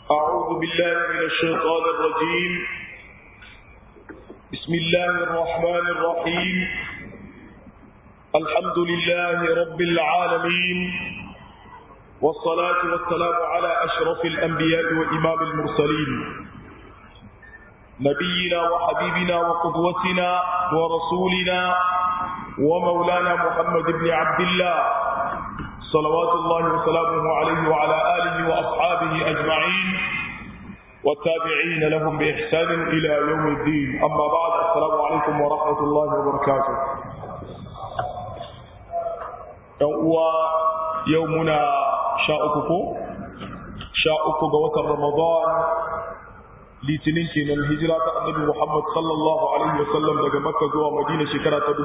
أعوذ بالله من الشيطان الرجيم بسم الله الرحمن الرحيم الحمد لله رب العالمين والصلاة والسلام على أشرف الأنبياء وإمام المرسلين نبينا وحبيبنا وقدوتنا ورسولنا ومولانا محمد بن عبد الله صلوات الله وسلامه عليه وعلى آله وأصحابه أجمعين والتابعين لهم بإحسان إلى يوم الدين أما بعد السلام عليكم ورحمة الله وبركاته يومنا شاءكم شاءكم بوتر رمضان litinin kenan hijira ta annabi Muhammad sallallahu alaihi wasallam daga Makka zuwa Madina shekara ta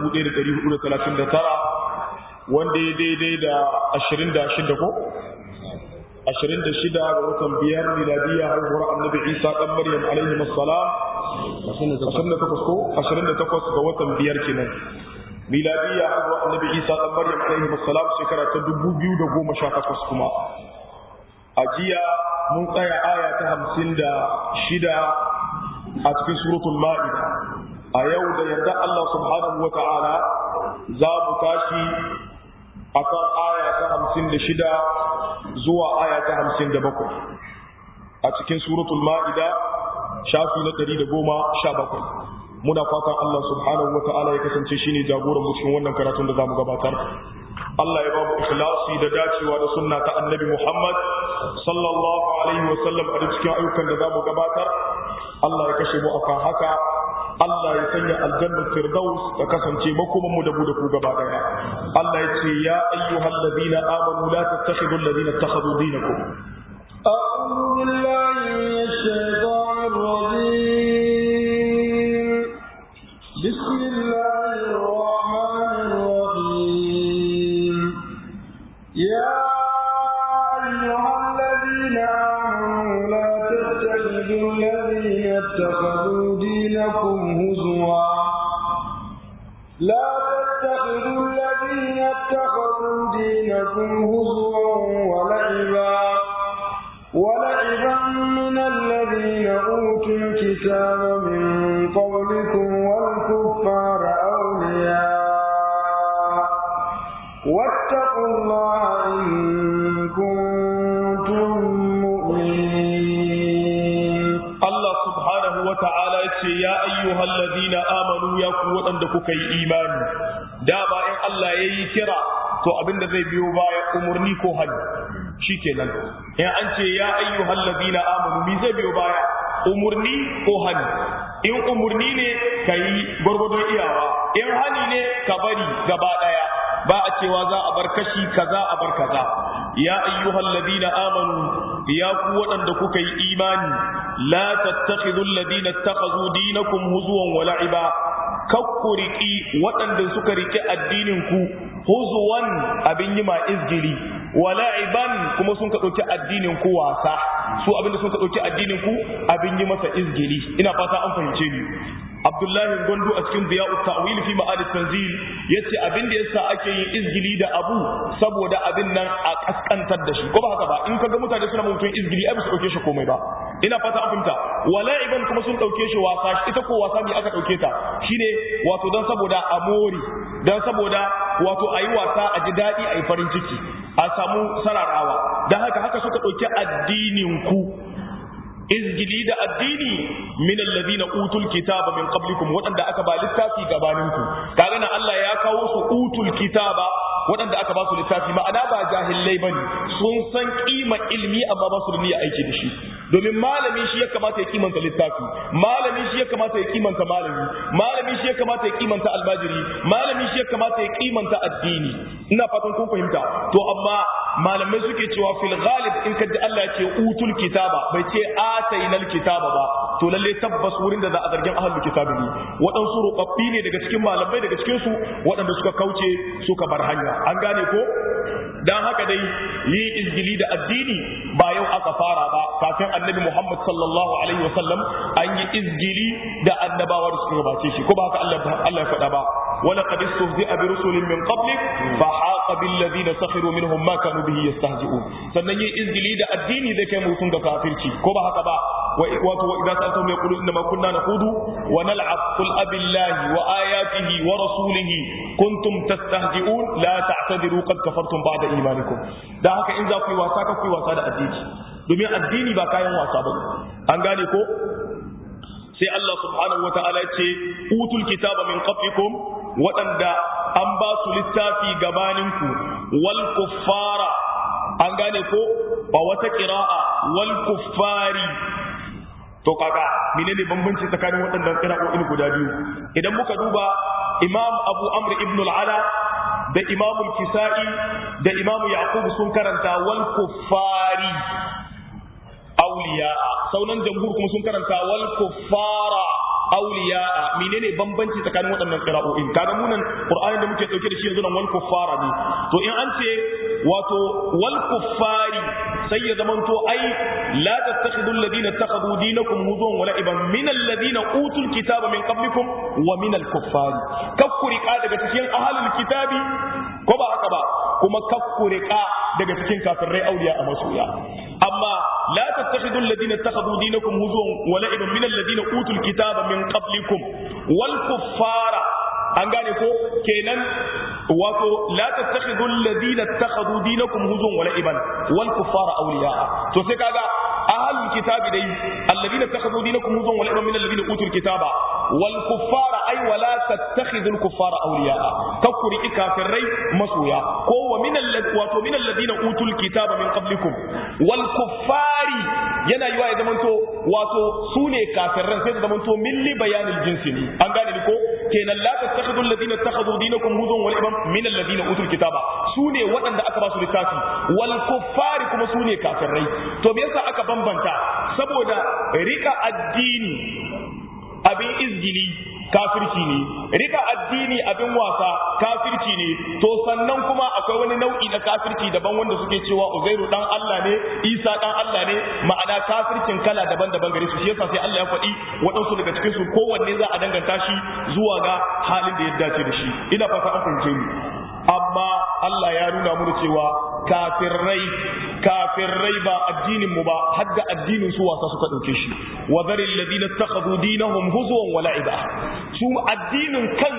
1439 wanda ya daidai da 26 ko 26 ga watan biyar miladiya haihuwar annabi Isa dan Maryam alaihi assalam 28 ko 28 ga watan biyar kenan miladiya haihuwar annabi Isa dan Maryam alaihi assalam shekara ta 2018 kuma a jiya mun tsaya aya ta hamsin da shida a cikin suratul ma'ida a yau da yadda Allah subhanahu wa ta'ala za mu tashi a kan aya ta hamsin da shida zuwa aya ta hamsin da bakwai a cikin suratul ma'ida shafi na ɗari da goma sha bakwai muna fatan Allah subhanahu wa ta'ala ya kasance shine jagoran mu cikin wannan karatun da za mu gabatar Allah ya ba mu ikhlasi da dacewa da sunna ta annabi Muhammad sallallahu alaihi wa sallam a cikin ayyukan da zamu gabatar Allah ya kashe mu akan haka Allah ya sanya aljannar firdaus ta kasance makoman mu da mu da ku gaba daya Allah ya ce ya ayyuhal ladina amanu la tattakhidul ladina ittakhadhu dinakum أعوذ بالله من الشيطان الرجيم بسم الله الرحمن الرحيم يا أيها الذين آمنوا لا تتخذوا الذين اتخذوا دينكم هزوا لا تتخذوا الذين اتخذوا دينكم هزوا ولعبا ولعبا من الذين أوتوا الكتاب من قبلكم والكفار أولياء واتقوا الله إن كنتم مؤمنين Allah subhanahu wa ta'ala ya ce ya ayyuhal ladina amanu ya ku waɗanda kuka yi imani da ba in Allah ya yi kira to abinda zai biyo baya umurni ko hali shikenan in an ce ya ayyuhal ladina amanu mi zai biyo baya umurni ko hali in umurni ne ka yi gwargwadon iyawa in hali ne ka bari gaba ɗaya ba a cewa za a bar kashi kaza a bar kaza ya ayyuhal ladina amanu ya ku waɗanda kuka yi imani la tattakhidul ladina ittakhadhu dinakum huzuwan wa la'iba kakku riki waɗanda suka riki addinin ku huzuwan abin yi ma izgili wa la'iban kuma sun ka ɗauki addinin ku wasa su abinda sun ka ɗauki addinin ku abin yi masa izgili ina fata an fahimce ni Abdullahi Gondo a cikin Diya'ut Ta'wil fi Ma'arif Tanzil yace abin da yasa ake yin izgili da abu saboda abin nan a kaskantar da shi ko ba haka ba in kaga mutane suna mutum izgili ai ba su dauke shi komai ba ina fata an fahimta wala'iban kuma sun dauke shi wasa ita ko wasa ne aka dauke ta shine wato dan saboda amori dan saboda wato ayi wasa a ji dadi ayi farin ciki a samu sararawa dan haka haka suka dauki addinin ku izgili da addini min alladhina utul kitaba min qablikum wadanda aka ba littafi gabaninku kaga nan Allah ya kawo su utul kitaba wadanda aka ba su littafi ma'ana ba jahillai bane sun san kima ilmi amma ba su da niyyar aiki da shi domin malami shi ya kamata ya kimanta littafi malami shi ya kamata ya kimanta malami malami shi ya kamata ya kimanta albajiri malami shi ya kamata ya kimanta addini ina fatan kun fahimta to amma malamai suke cewa fil ghalib in kaji Allah ya ce utul kitaba bai ce atainal kitaba ba to lalle tabbas wurin da za a zargin ahlul kitabi ne waɗansu rubabbi ne daga cikin malamai daga cikin su waɗanda suka kauce suka bar hanya an gane ko dan haka dai yi izgili da addini ba yau aka fara ba kafin annabi Muhammad sallallahu alaihi wasallam an yi izgili da annabawa da suka gabace shi ko ba haka Allah Allah ya faɗa ba wa laqad istahzi'a bi rusulin min qablik fa haqa bil ladina sakhiru minhum ma kanu bihi yastahzi'un sannan yin izgili da addini zai kai mutum ga kafirci ko ba haka ba wato wa idza sa'altum yaqulu inna ma kunna nakhudu wa nal'ab qul abillahi wa ayatihi wa rasulihi kuntum tastahzi'un la ta'tadiru qad kafartum ba'da imanikum da haka in za ku yi wasa ka ku yi wasa da addini domin addini ba kayan wasa ba an gane ko sai Allah subhanahu wa ta'ala ya ce utul kitaba min qablikum waɗanda an ba su littafi gabaninku wal kuffara an gane ko ba wata qira'a wal kuffari to kaga menene bambanci tsakanin waɗannan qira'o'in guda biyu idan muka duba imam abu amr ibn al-ala da imam al-kisa'i da imam yaqub sun karanta wal kuffari awliya'a saunan jamhur kuma sun karanta wal kuffara awliya'a menene bambanci tsakanin waɗannan qira'o'in kaga munan qur'anin da muke dauke da shi yanzu nan wal kuffara ne to in an ce wato wal kuffari sai ya zamanto ai la tattakhidu alladhina ittakhadhu dinakum huzwan wa la'iban min alladhina utul kitaba min qablikum wa min al kuffari kakkuriqa daga cikin ahlul kitabi ko ba haka ba kuma kakkuriqa daga cikin kafirai auliya a masoya amma la tattakhidu alladhina ittakhadhu dinakum huzwan wa la'iban min alladhina utul kitaba min qablikum wal kuffara an gane ko kenan wato la tattakhidhu alladhina ittakhadhu dinakum huzwan wa la'iban wal kuffara awliya'a to sai kaga ahlul kitabi dai alladhina ittakhadhu dinakum huzwan wa la'iban min alladhina utul kitaba wal kuffara ay wa la tattakhidhu al kuffara awliya'a kakuri kafirai masoya ko wa min alladhi wato min alladhina utul kitaba min qablikum wal kuffari yana yiwa ya zamanto wato sune kafirran sai da zamanto milli bayanil jinsi ne an gane ni ko kenan la tattakhidhu alladhina ittakhadhu dinakum huzwan wa la'iban min alladhina utul kitaba sune waɗanda aka ba su littafi wal kuffari kuma sune kafirai to me yasa aka bambanta saboda rika addini abin izgili kafirci ne rika addini abin wasa kafirci ne to sannan kuma akwai wani nau'i na kafirci daban wanda suke cewa uzairu dan Allah ne isa dan Allah ne ma'ana kafircin kala daban-daban gare su shi yasa sai Allah ya faɗi waɗansu daga cikin su kowanne za a danganta shi zuwa ga halin da ya dace da shi ina fata an fahimce ni amma Allah ya nuna mu cewa kafirai kafirai ba addinin mu ba hadda addinin su wasa suka dauke shi wa zaril ladina takhadhu dinahum huzwan wa la'iba su addinin kan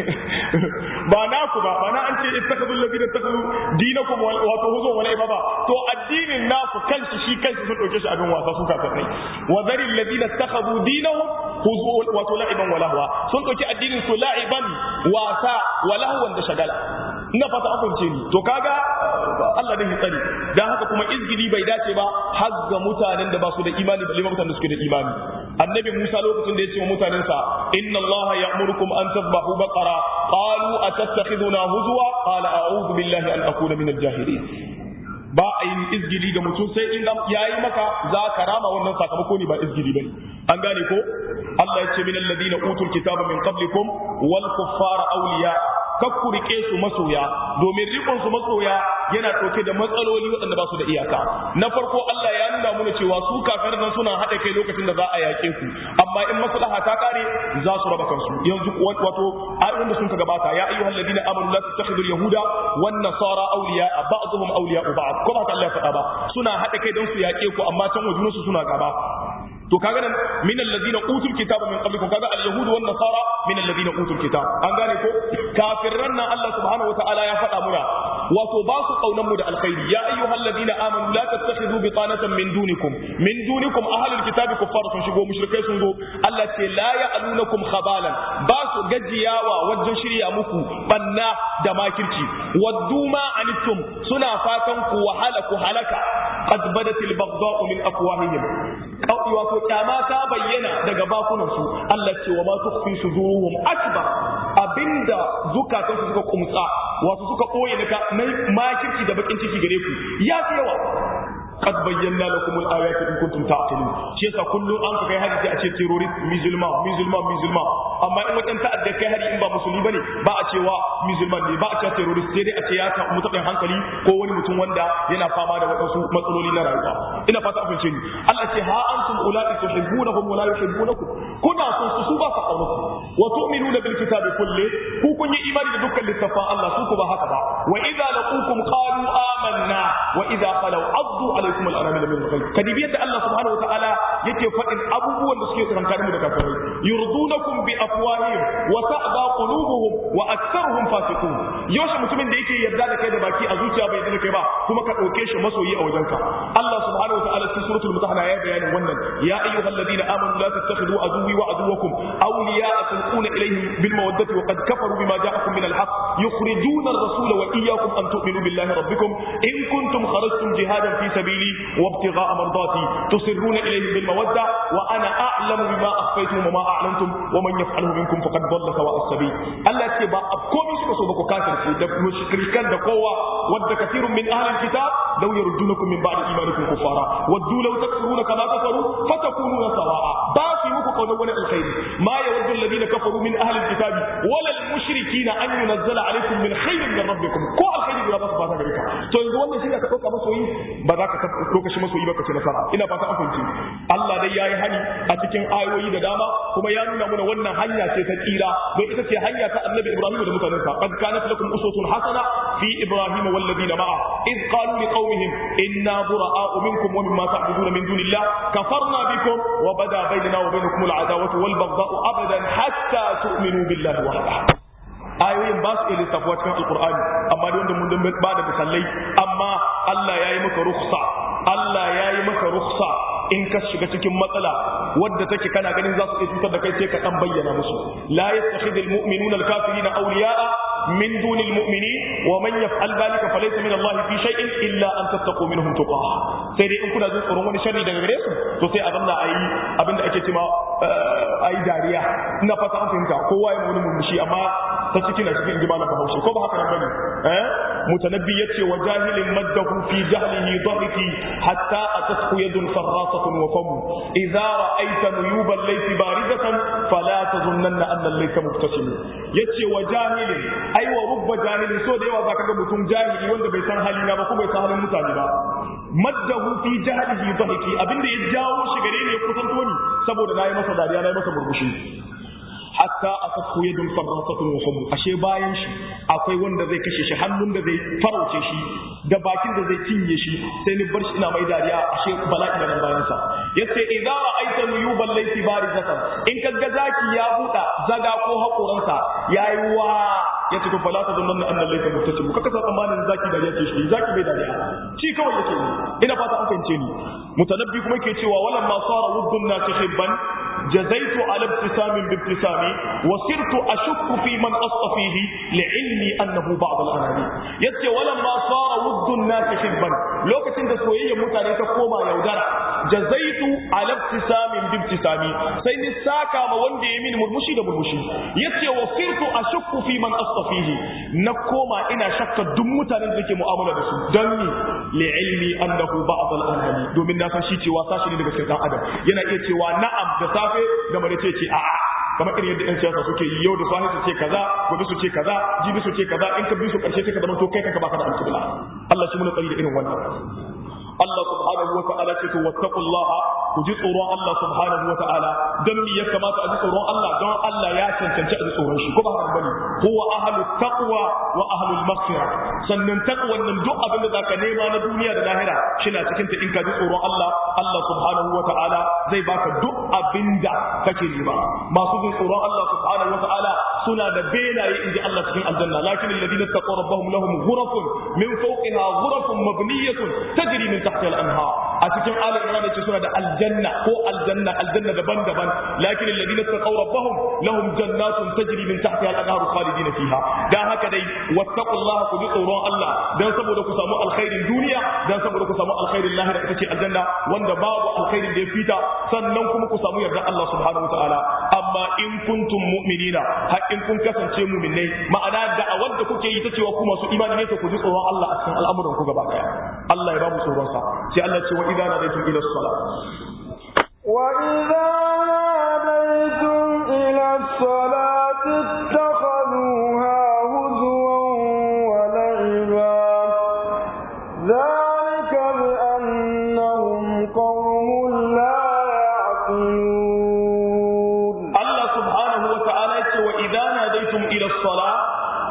ba naku ba ba na an ce ittakhadhu alladina takhadhu dinakum wato huzwan wa la'iba ba to addinin naku kanshi shi kanshi sun dauke shi abin wasa su kafirai wa zaril ladina takhadhu dinahum huzwan wato la'iban wa lahwa sun dauki addinin su la'iban wasa wa lahwan da shagala ina fata an fahimce ni to kaga Allah dai tsari dan haka kuma izgili bai dace ba har ga mutanen da ba su da imani balle mutanen da suke da imani annabi Musa lokacin da ya ce wa mutanensa inna Allah ya'murukum an tadhbahu baqara qalu atattakhiduna huzwa qala a'udhu billahi an akuna min al-jahilin ba a yin izgili ga mutum sai in ya yi maka za ka rama wannan sakamako ne ba izgili bane an gane ko Allah ya ce min alladhina utul kitaba min qablikum wal kuffara awliya kakku rike su masoya domin rikon su masoya yana ɗauke da matsaloli waɗanda ba su da iyaka na farko Allah ya nuna mana cewa su kafir nan suna haɗa kai lokacin da za a yaƙe ku amma in maslaha ta kare za su raba kansu yanzu wato ayoyin da sun ka gabata ya ayyuhal ladina amanu la tattakhidul yahuda wan nasara awliya ba'dhum awliya ba'd ko ba ta Allah ya faɗa ba suna haɗa kai don su yaƙe ku amma can wajen su suna gaba to kaga nan min alladhina utul kitaba min qablikum kaga al-yahud wan nasara min alladhina utul kitab an gane ko kafirran nan Allah subhanahu wataala ya faɗa muna wato ba su kaunan mu da alkhairi ya ayyuhal ladina amanu la tattakhidhu bitanatan min dunikum min dunikum ahlul kitabi kuffar sun shigo mushrikai sun zo Allah ce la ya'lunukum khabalan ba su gajiyawa wajen shirya muku banna da makirci waddu ma anittum suna fatan ku wahala ku halaka qad badatil baghdha'u min afwahihim wato kyama ta bayyana daga bakunan su Allah ce wa ma tukhfi suduruhum akbar abinda zukatansu suka kumtsa wato suka koye na makirci da bakin ciki gare ku ya fi yawa قد بينا لكم الآيات إن كنتم تعقلون شيخ كل أنك في هذه أشياء تيروريست ميزلما ميزلما ميزلما amma in wajen ta'adda kai hari in ba musulmi bane ba a cewa musulman ne ba a cewa terrorist sai dai a ce ya ta mutabin hankali ko wani mutum wanda yana fama da wadansu matsaloli na rayuwa ina fata a fahimce ni Allah ce ha antum ulai tuhibbunahum wa la yuhibbunakum kuna son su su ba su kaunaku wa tu'minuna bil kitabi kulli ku kun yi imani da dukkan littafan Allah su ku ba haka ba wa idza laqukum qalu amanna wa idza khalu addu alaykum al anamil min al kadibi yadda Allah subhanahu wa ta'ala yake faɗin abubuwan da suke tsakankanin mu da kafirai yurdunakum bi afwahihim wa ta'ba qulubuhum wa aktharuhum fasiqun yaushe mutumin da yake yarda da kai da baki a zuciya bai yarda da kai ba kuma ka dauke shi masoyi a wajenka Allah subhanahu wa ta'ala cikin suratul mutahana ya bayanin wannan ya ayyuhalladhina amanu la tattakhidhu aduwwi wa aduwwakum awliya'a tulquna ilayhim bil mawaddati wa qad kafaru bima ja'akum min al haqq yukhrijuna ar-rasula wa iyyakum an tu'minu billahi rabbikum in kuntum kharajtum jihadan fi sabili wa ibtigha'a mardati tusirruna ilayhim bil mawadda wa ana a'lamu bima akhfaytum wa ma a'lantum wa man yaf'alhu minkum faqad dhalla sawa'a as-sabil Allah ce ba komai suka so ba ku kafirci da mushrikan da kowa wadda kathirun min ahli al-kitab law yaruddunakum min ba'di imanikum kuffara waddu law takfuruna kama kafaru fatakununa sawa'a ba su muku kauna wani alkhairi ma yawaddu alladhina kafaru min ahli al-kitab wala al-mushrikina an yunzala alaykum min khairin min rabbikum ko alkhairi guda ba su fata gare ka to yanzu wannan shi ka dauka masoyi ba za ka dauka shi masoyi ba ka ce nasara ina fata an fahimci Allah dai yayi hani a cikin ayoyi da dama kuma ya nuna mana wannan hanya ce ta tsira don ita ce hanya ta Annabi Ibrahim da mutanensa qad kanat lakum uswatun hasana fi Ibrahim wal ladina ma'a id qalu liqaumihim inna bura'a'u minkum wa mimma ta'buduna min dunillah kafarna bikum wa bada bainana wa bainakum al adawatu wal baghdha'u abadan hatta tu'minu billahi wahdahu ayoyin ba su iya lissafuwa cikin alkur'ani amma da wanda mun dan ba da misalai amma Allah ya yi maka rukhsa Allah ya yi maka rukhsa in ka shiga cikin matsala wadda take kana ganin za su iya cutar da kai sai ka dan bayyana musu la yattakhidul mu'minuna al-kafirina awliya'a min dunil mu'minin wa man yaf'al dhalika falaysa min Allah fi shay'in illa an tattaqu minhum tuqah sai dai in kuna jin tsoron wani sharri daga gare su to sai a zanna ayi abinda ake cewa ayi dariya ina fata an fahimta kowa ya wani murmushi amma ta ciki na cikin ji malam bahaushe ko ba haka nan bane eh mutanabbi yace wa jahilin maddahu fi jahlihi dhahiki hatta atatku yadun farrasatun wa famu idza ra'aita nuyuban laysi baridatan fala tazunnanna anna laysa mubtasim yace wa jahilin ai wa rubba jahilin so da yawa zaka ga mutum jahili wanda bai san halina ba ko bai san halin mutane ba maddahu fi jahlihi dhahiki abinda ya jawo shi gare ni ya kusanto ni saboda nayi masa dariya nayi masa burbushi hatta asafku yadun farrasatun wa famu ashe bayan shi akwai wanda zai kashe shi hannun da zai farauce shi da bakin da zai cinye shi sai ni bar shi ina mai dariya ashe bala'i da nan bayan sa yace idza ra'aita nuyuban laysi barizatan in kaga zaki ya buɗa zaga ko hakoransa yayi wa ya ce to fala ta zanna anna laysa muttasim kaka sa tsammanin zaki dariya ce shi zaki bai dariya shi kawai yake ne ina fata an fahimce ni mutanabbi kuma yake cewa walamma sara wuddun nasi hibban جزيت على ابتسام بابتسامي وصرت أشك في من أصطفيه لعلمي أنه بعض الأناني يتي ولما صار ود الناس حبا لو كنت سوية متاني تقوم يودرا جزيت على ابتسام بابتسامي سين الساكا ما وندي يمين مرمشي دا مرمشي يتي وصرت أشك في من أصطفيه نقوم إنا شك دمتاني ذكي مؤاملة بسو دني لعلمي أنه بعض الأناني دومين ناسا شيتي واساشي لنبا سيطان أدم ينا إيتي ونعم دسافي safe da mare ce ce a'a kamar irin yadda yan siyasa suke yi yau da safe su ce kaza gobe su ce kaza jibi su ce kaza in ka bi su karshe sai ka zama to kai kanka baka da alƙibla Allah shi muna tsari da irin wannan Allah subhanahu wa ta'ala ce to wattaqullaha ku ji tsoron Allah subhanahu wa ta'ala dan me ya kamata a ji tsoron Allah don Allah ya cancanci a ji tsoron shi ko ba haka bane huwa ahlu taqwa wa ahlu maghfira sannan taqwan nan duk abin da zaka nema na duniya da lahira shina cikin ta in ka ji tsoron Allah Allah subhanahu wa ta'ala zai baka duk abin da kake nema masu jin tsoron Allah subhanahu wa ta'ala suna da benaye inji Allah cikin aljanna lakin alladhina taqaw rabbahum lahum ghurafun min fawqiha ghurafun mabniyatun tajri min tahtiha al-anhar a cikin ali imran yace suna da aljanna ko aljanna aljanna daban-daban lakin alladhina taqaw rabbahum lahum jannatun tajri min tahtiha al-anhar khalidina fiha dan haka dai wattaqullaha ku ji tsoron Allah dan saboda ku samu alkhairin duniya dan saboda ku samu alkhairin lahira ita ce aljanna wanda babu alkhairin da ya fita sannan kuma ku samu yarda Allah subhanahu wa ta'ala amma in kuntum mu'minina har in kun kasance mu'minai ma'ana da'awar da kuke yi ta cewa ku masu imani ne to ku ji tsoron Allah a cikin al'amuran ku gaba daya Allah ya ba mu tsoron sa sai Allah ce wa idza nadaytum ila as-salat wa idza nadaytum ila as-salat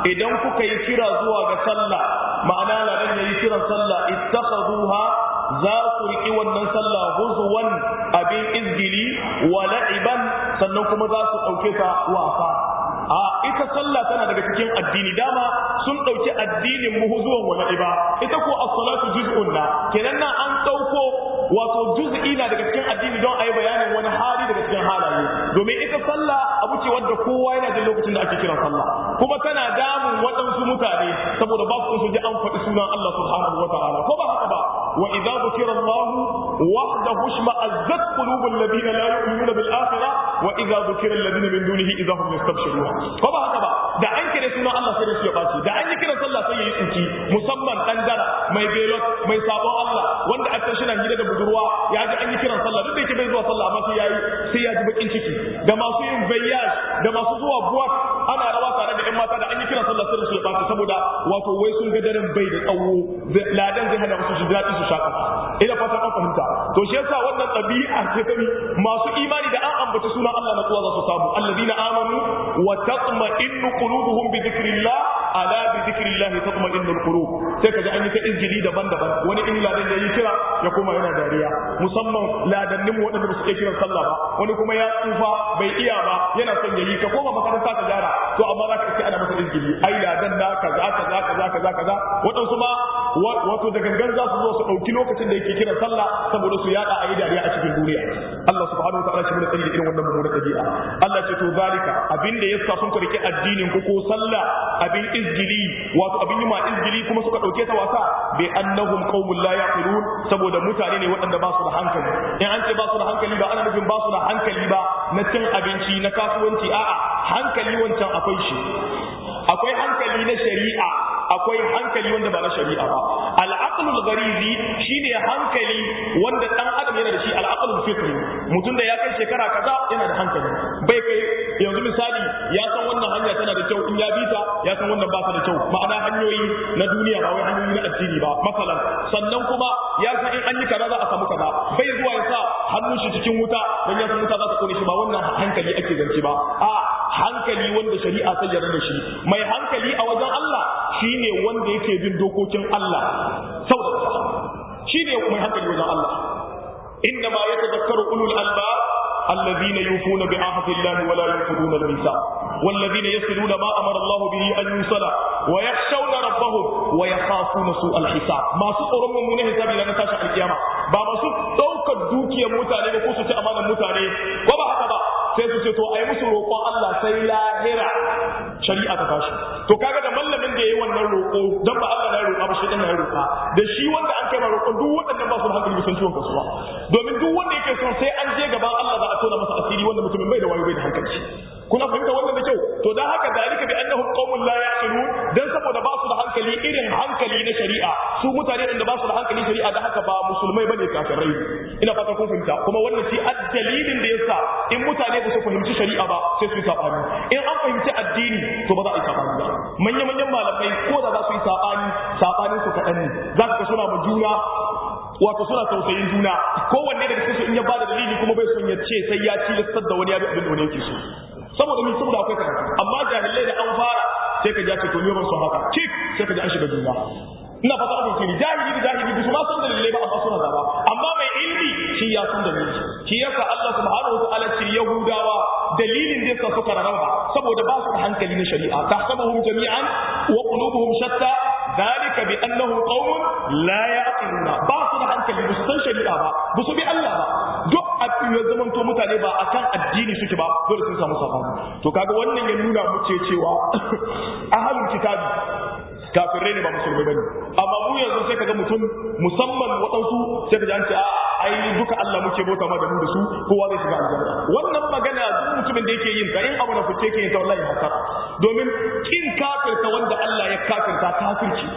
idan kuka yi kira zuwa ga sallah ma'ana ladan yayi kiran sallah ittakhaduha za su riƙi wannan sallah huzuwan abin izgili wa la'iban sannan kuma za su ɗauke ta wasa a ita sallah tana daga cikin addini dama sun ɗauki addinin mu huzuwan wa la'iba ita ko as-salatu juz'un na kenan nan an ɗauko wato juz'i na daga cikin addini don a yi bayanin wani hali daga cikin halaye domin ita sallah abu ce wadda kowa yana jin lokacin da ake kiran sallah kuma tana damun waɗansu mutane saboda ba su ji an faɗi sunan Allah subhanahu wa ta'ala ko ba haka ba wa idza dhukira Allah wahdahu shma'azzat qulubul ladina la yu'minuna bil akhirah wa idza dhukira alladhina min dunihi idza hum yastabshirun ko ba haka ba da an kire sunan Allah sai da shi ya baci da an yi kiran sallah sai yayi tsuki musamman dan dara mai belot mai sabon Allah wanda aka shi na hira da budurwa ya ji an yi kiran sallah duk da yake bai zuwa sallah amma sai yayi sai ya ji bakin ciki da masu yin bayyaj da masu zuwa buwat ana rawa tare da ƴan mata da an yi kiran sallah sai su baci saboda wato wai sun ga daren bai da tsawo ladan zai hana musu shi daɗi su shaka ina fatan an fahimta to shi yasa wannan ɗabi'a ce ta masu imani da an ambaci sunan Allah na tsuwa za su samu alladina amanu wa tatma'innu qulubuhum bi dhikrillah ala bi dhikrillah tatma'innu alqulub sai kaji an yi ta injili daban-daban wani in ladan ya yi kira ya kuma yana dariya musamman ladannin waɗanda ba su iya kiran sallah ba wani kuma ya tsufa bai iya ba yana son ya yi ka koma makaranta ka gyara to amma za ka ce ana masa injili ai ladan na kaza kaza kaza kaza kaza waɗansu ma wato da gangan za su zo su ɗauki lokacin da yake kiran sallah saboda su yada a yi dariya a cikin duniya Allah subhanahu wa ta'ala shi mun tsari da irin wannan mummunar ɗabi'a Allah ce to zalika abin da yasa sun karki addinin ku ko sallah abin izgili wato abin yi ma izgili kuma suka ɗauke ta wasa bi annahum qaumun la yaqilun saboda mutane ne waɗanda ba su da hankali in an ce ba su da hankali ba ana nufin ba su da hankali ba na cin abinci na kasuwanci a'a hankali wancan akwai shi akwai hankali na shari'a akwai hankali wanda ba na shari'a ba al'aqlul gharizi shine hankali wanda dan adam yana da shi al'aqlul fitri mutum da ya kai shekara kaza yana da hankali bai kai yanzu misali ya san wannan hanya tana da kyau in ya bi ta ya san wannan ba ta da kyau ma'ana hanyoyi na duniya ba wai hanyoyi na addini ba masalan sannan kuma ya san in an yi kaza za a samu kaza bai zuwa ya sa hannun shi cikin wuta dan ya san wuta za ta kone shi ba wannan hankali ake zance ba a hankali wanda shari'a ta yarda da shi mai hankali a wajen Allah shine wanda yake bin dokokin Allah saboda shine mai hankali wajen Allah inna ma yatadhakkaru ulul albab الذين يوفون بعهد الله ولا ينقضون الميثاق والذين يصلون ما امر الله به ان يوصل ويخشون ربهم ويخافون سوء الحساب ما سطرون من حساب الى نتاشا القيامه ba masu ɗaukar dukiyar mutane ba ko su ci amanar mutane ko ba haka ba sai su ce to a yi musu roƙon Allah sai lahira shari'a ta tashi to kaga da mallamin da yayi wannan roƙo dan ba Allah na roƙa ba shi dan na roƙa da shi wanda an kai ma roƙo duk waɗannan ba su da hankali sun ciwon kasuwa domin duk wanda yake son sai an je gaban Allah za a tona masa asiri wanda mutumin bai da wayo bai da hankali kuna fahimta wannan da kyau to dan haka dalika bi annahum qaumun la yaqilun dan saboda ba su da hankali irin hankali na shari'a su mutane da ba su da hankali shari'a da haka ba musulmai bane kafirai ina fata kun fahimta kuma wannan shi addalilin da yasa in mutane ba su fahimci shari'a ba sai su yi sabani in an fahimci addini to ba za a yi sabani ba manya manyan malamai ko da za su yi sabani sabanin su kaɗan ne za ka suna ma juna wato suna tausayin juna kowanne daga cikin su in ya bada dalili kuma bai son ya ce sai ya tilastar da wani ya bi abin da wani yake so saboda ni saboda akwai karatu amma jahilai da an fara sai ka ja ce to ni ban son haka kik sai ka ji an shiga juna ina fata abin kiri jahili da jahili ba su ma san dalilai ba amma suna zaba amma mai ilmi shi ya san dalili shi yasa Allah subhanahu wa ta'ala ce yahudawa dalilin da yasa suka rarraba saboda ba su da hankali na shari'a tahsabuhum jami'an wa qulubuhum shatta ذلك بأنهم قوم لا يعقلون ba su da hankali ba su san shari'a ba ba su bi Allah ba duk abin ya zaman to mutane ba akan addini suke ba dole sun samu sabani to kaga wannan ya nuna mu ce cewa ahlul kitabi kafirai ne ba musulmai bane amma mu yanzu sai kaga mutum musamman waɗansu sai ka ji an ce a ai duka Allah muke bauta ma da mu da su kowa zai shiga aljanna wannan magana duk mutumin da yake yin ta in abu na fice ke yin ta wallahi hasara domin kin kafirta wanda Allah ya kafirta kafirci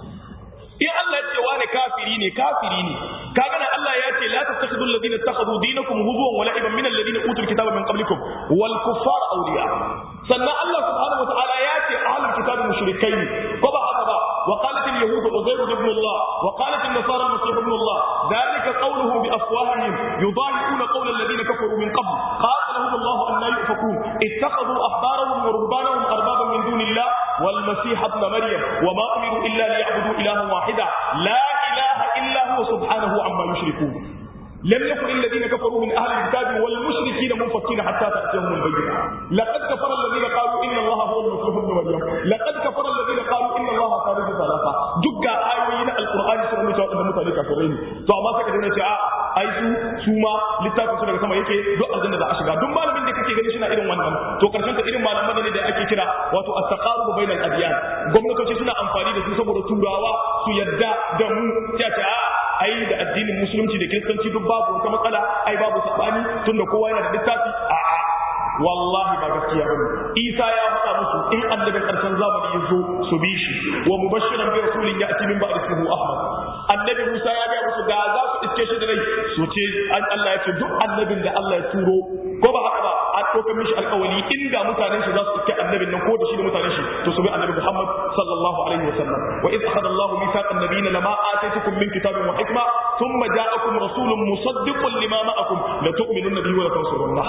in Allah ya ce wani kafiri ne kafiri ne kaga nan Allah ya ce la tattakhidhu alladhina ittakhadhu dinakum huzuwan wa la'iban min alladhina utul kitaba min qablikum wal kuffar awliya sannan Allah subhanahu wa ta'ala ya ce ahlul kitabi mushrikai ko ba haka ba wa qalat al yahud عزير ابن الله وقالت النصارى المسيح ابن الله ذلك قولهم بافواههم يضاهئون قول الذين كفروا من قبل قاتلهم الله ان لا يؤفكون اتخذوا احبارهم ورهبانهم اربابا من دون الله والمسيح ابن مريم وما امروا الا ليعبدوا الها واحدا لا اله الا هو سبحانه عما يشركون لم يكن الذين كفروا من اهل الكتاب والمشركين منفكين حتى تاتيهم البينه لقد كفر الذين قالوا ان الله هو المسيح ابن مريم لقد كفر الذين قالوا ان الله ثالث ثلاثه دجا ايوين القران sun mutu da mutane kafirai ne to amma sai ka daina ce a ai su su ma littafin su daga sama yake duk aljanna za a shiga duk malamin da kake gani shi na irin wannan to karshen ta irin malaman ne da ake kira wato at-taqarub bainal adyan gwamnatoci suna amfani da su saboda turawa su yadda da mu sai a ai da addinin musulunci da kiristanci duk babu wata matsala ai babu sabani tunda kowa yana da littafi a'a wallahi ba gaskiya bane isa ya faɗa musu in annabin ƙarshen zamani ya zo su bi shi wa mubashiran bi rasulin ya'ti min ba'd ismihi ahmad annabi musa ya ga musu ga za su iske shi da rai su ce an Allah ya ce duk annabin da Allah ya turo ko ba haka ba an ɗaukar mishi alƙawari inda mutanen shi za su iske annabin nan ko da shi da mutanen shi to su bi annabi muhammad sallallahu alaihi wa sallam wa idh akhadha Allahu mithaqan nabiyina lama ataytukum min kitabin wa hikma thumma ja'akum rasulun musaddiqun lima ma'akum la tu'minunna bihi wa la tansurunna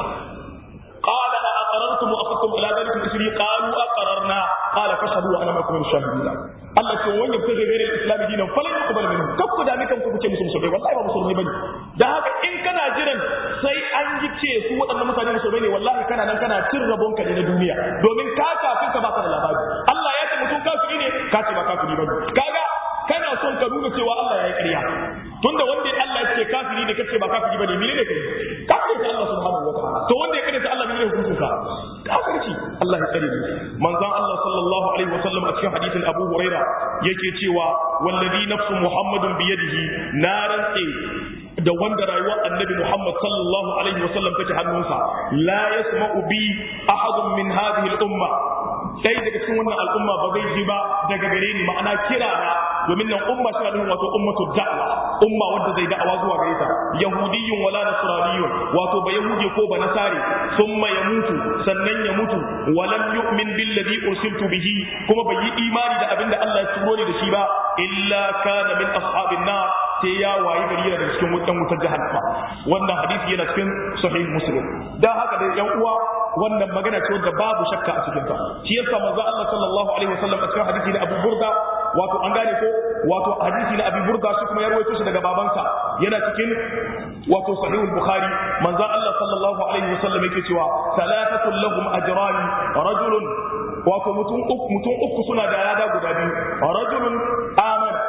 قال أأقررتم وأخذتم على ذلك إسري قالوا أقررنا قال فاشهدوا وأنا معكم من الشاهدين Allah ce wani yabtaji ghayra al-islam dinan falan yuqbal minhu kaf ku da ni kanku kuce musu musulmai wallahi ba musulmai bane da haka in kana jiran sai an ji ce su waɗannan mutane musulmai ne wallahi kana nan kana cin rabon ka ne na duniya domin ka kafin ka baka da labari Allah ya ce mutum kafiri ne ka ce ba kafiri bane kaga kana son ka nuna cewa Allah ya yi ƙarya tunda wanda Allah ya ce kafiri ne kace ba kafiri bane mene ne kai kafiri ta Allah subhanahu wa ta'ala to wanda ya kare ta Allah mene hukuncin sa kafirci Allah ya kare mu manzon Allah sallallahu alaihi wasallam a cikin hadisin Abu Huraira yake cewa wallazi nafsu Muhammadun biyadihi na rantse da wanda rayuwar annabi Muhammad sallallahu alaihi wasallam take hannunsa la yasma'u bi ahadun min hadhihi al-umma sai daga cikin wannan al'umma ba zai ji ba daga gare ni ma'ana kira na domin nan umma tana nufin wato ummatu da'wa umma wadda zai da'awa zuwa gare ta yahudiyyun wala nasraniyyun wato ba yahudi ko ba nasari thumma yamutu sannan ya mutu walam yu'min billadhi ursiltu bihi kuma bai yi imani da abinda Allah ya turo ni da shi ba illa kana min ashabin nar sai ya wayi gari yana da cikin wutan wutar jahannama wannan hadisi yana cikin sahih muslim dan haka da yan uwa wannan magana ce wadda babu shakka a cikin ta shi yasa manzo Allah sallallahu alaihi wasallam a cikin hadisi da Abu Burda wato an gane ko wato hadisi na Abu Burda shi kuma ya rawaito shi daga babansa yana cikin wato sahih al-Bukhari manzo Allah sallallahu alaihi wasallam yake cewa salatatul lahum ajran rajulun wato mutum uku mutum uku suna da lada guda biyu rajulun amana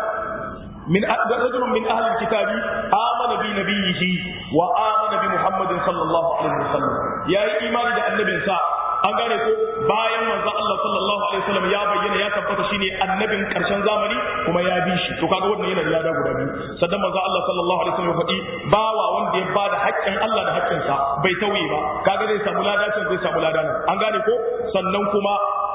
من رجل من أهل الكتاب آمن بنبيه وآمن بمحمد صلى الله عليه وسلم يا إيمان ده النبي سا an gane ko bayan manzon Allah sallallahu alaihi wasallam ya bayyana ya tabbata shine annabin karshen zamani kuma ya bi shi to kaga wannan yana da lada guda biyu sannan manzon Allah sallallahu alaihi wasallam faɗi bawa wanda ya bada haƙƙin Allah da haƙƙin sa bai tauye ba kaga zai samu lada can zai samu lada nan an gane ko sannan kuma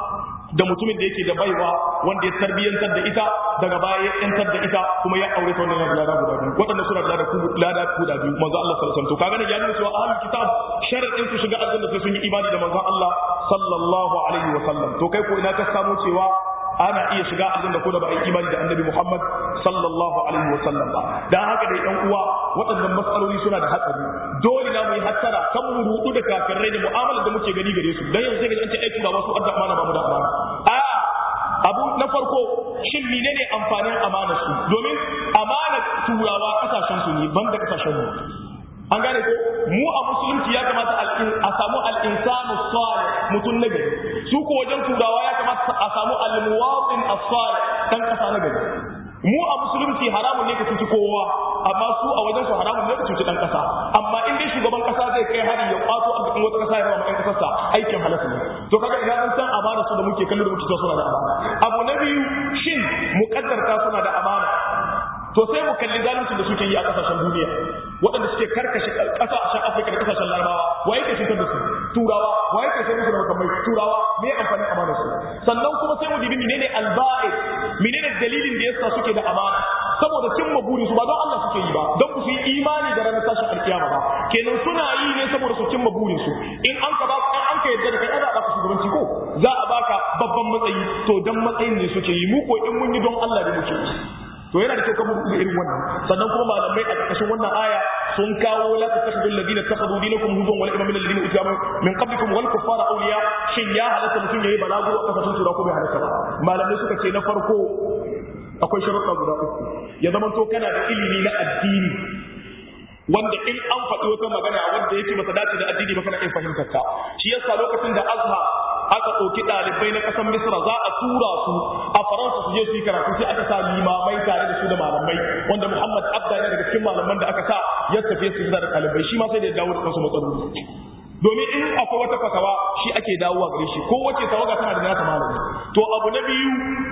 da mutumin da yake da baiwa wanda ya tarbiyyantar da ita daga baya ya yantar da ita kuma ya aure ta wannan yana da lada guda biyu waɗanda suna da lada lada guda biyu manzo Allah sallallahu alaihi wasallam to kaga ne ya nuna cewa ahlul kitab sharadin su shiga aljanna sai sun yi imani da manzo Allah sallallahu alaihi wasallam to kai ko ina ka samu cewa ana iya shiga aljanna ko da ba a yi imani da annabi Muhammad sallallahu alaihi wasallam ba dan haka dai ɗan uwa waɗannan matsaloli suna da hatsari dole na mu yi hattara kan mu rudu da kafirai da mu'amalar da muke gani gare su dan yanzu sai ga an ce aiki ba wasu adda amana ba mu da amana a abu na farko shin menene amfanin amanar su domin amanar turawa kasashen su ne banda kasashen mu an gane ko mu a musulunci ya kamata a samu al-insanu salih mutum na gari su ko wajen turawa ya kamata a samu al-muwatin as-salih dan kasa na gari mu a musulunci haramun ne ka cuci kowa amma su a wajen su haramun ne ka cuci dan kasa amma in dai shugaban kasa zai kai hari ya kwato arzikin wata kasa ya rama ɗan kasarsa aikin halatta ne to kaga idan an san amana su da muke kallo da muke cewa suna da amana abu na biyu shin muƙaddarta suna da amana to sai mu kalli zalunci da suke yi a kasashen duniya waɗanda suke karkashe kasashen afirka da kasashen larabawa waye ke cutar da su turawa waye ke sai musu da makamai turawa me amfanin amana su sannan kuma sai mu dibi menene alba'i menene dalilin da yasa suke da amana saboda cimma burin su ba don Allah suke yi ba don ku su yi imani da ranar tashin alkiyama ba kenan suna yi ne saboda su cimma burin su in an ka ba an ka yadda da kai za a baka shugabanci ko za a baka babban babban matsayi to dan matsayin ne suke yi mu ko in mun yi don Allah ne muke yi to yana da kyau kamar kuma irin wannan sannan kuma malamai a ƙarƙashin wannan aya sun kawo la tattakhidul ladina takhadu dinakum huzwan wal imam alladhina utiyamu min qablikum wal kuffara awliya shin ya halatta mutum yayi balagu a kasashen tura ko bai halatta ba malamai suka ce na farko akwai sharuɗa guda uku ya zama to kana da ilimi na addini wanda in an faɗi wata magana wanda yake masa dace da addini ba kana iya fahimtar ta shi yasa lokacin da azhar aka ɗauki ɗalibai na ƙasar misra za a tura su a faransa su je su yi karatu sai aka sa limamai tare da su da malamai wanda muhammad abda ne daga cikin malaman da aka sa ya tafi su da ɗalibai shi ma sai da ya dawo da kansu matsaloli domin in akwai wata fatawa shi ake dawowa gare shi ko wace tawaga tana da nata malami to abu na biyu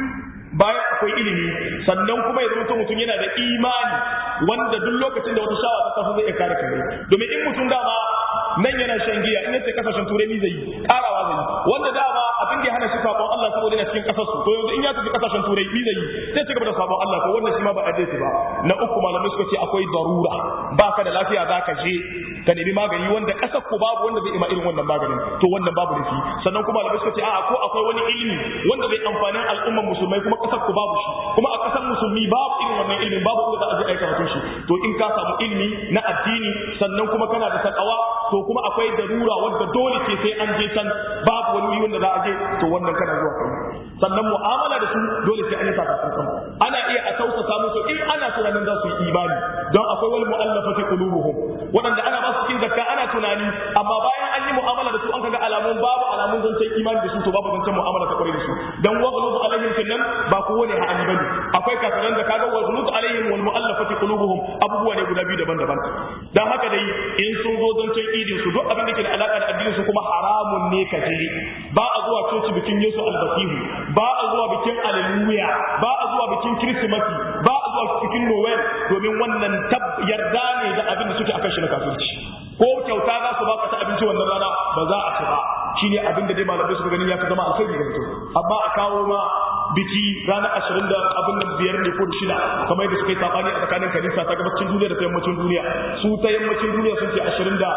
bayan akwai ilimi sannan kuma ya zama mutum yana da imani wanda duk lokacin da wata shawa ta tafi zai iya kare kare domin in mutum dama nan yana shan giya in yace kasashen turai ni zai yi karawa zai yi wanda dama abin da ya hana shi sabon Allah saboda yana cikin kasar su to yanzu in ya tafi kasashen turai ni zai yi sai ci gaba da sabon Allah to wannan shi ma ba a dace ba na uku malamai suka ce akwai darura baka da lafiya zaka je ka nemi magani wanda kasar ku babu wanda zai ima irin wannan maganin to wannan babu nufi sannan kuma malamai suka ce a'a ko akwai wani ilimi wanda zai amfani al'ummar musulmai kuma kasar ku babu shi kuma a kasar musulmi babu irin wannan ilimin babu inda za a je aika mutum shi to in ka samu ilimi na addini sannan kuma kana da takawa to kuma akwai darura wanda dole ce sai an je can babu wani wuri wanda za a je to wannan kana zuwa kai sannan mu'amala da su dole sai an yi sakamakon ana iya a tausasa musu in ana tunanin za su yi imani don akwai wani mu'allafati qulubuhum waɗanda ana ba su cikin zakka ana tunani amma bayan an yi mu'amala da su an kaga alamun babu alamun zancen imani da su to babu zancen mu'amala ta kwarai da su dan wa ghulub alaihim kinnan ba kowane ha'ani bane akwai kafiran da kaga wa ghulub alaihim wal mu'allafati qulubuhum abubuwa ne guda biyu daban-daban dan haka dai in sun zo zancen idin su duk abin da ke da alaka da addinin su kuma haramun ne ka je ba a zuwa coci bikin Yesu albasihu ba a zuwa bikin Alleluya ba a zuwa bikin Kirsimati ba a zuwa bikin Noel domin wannan tab yarda ne da abin da suke akan shi na kafirci ko kyauta za su baka ta abinci wannan rana ba za a ci ba shine abin da dai malamai suka ganin ya fi zama alkhairi ga mutum amma a kawo ma biki ranar ashirin da abin da biyar ne ko da shida kamar yadda suka yi sabani a tsakanin kanisa ta gabacin duniya da ta yammacin duniya su ta yammacin duniya sun ce ashirin da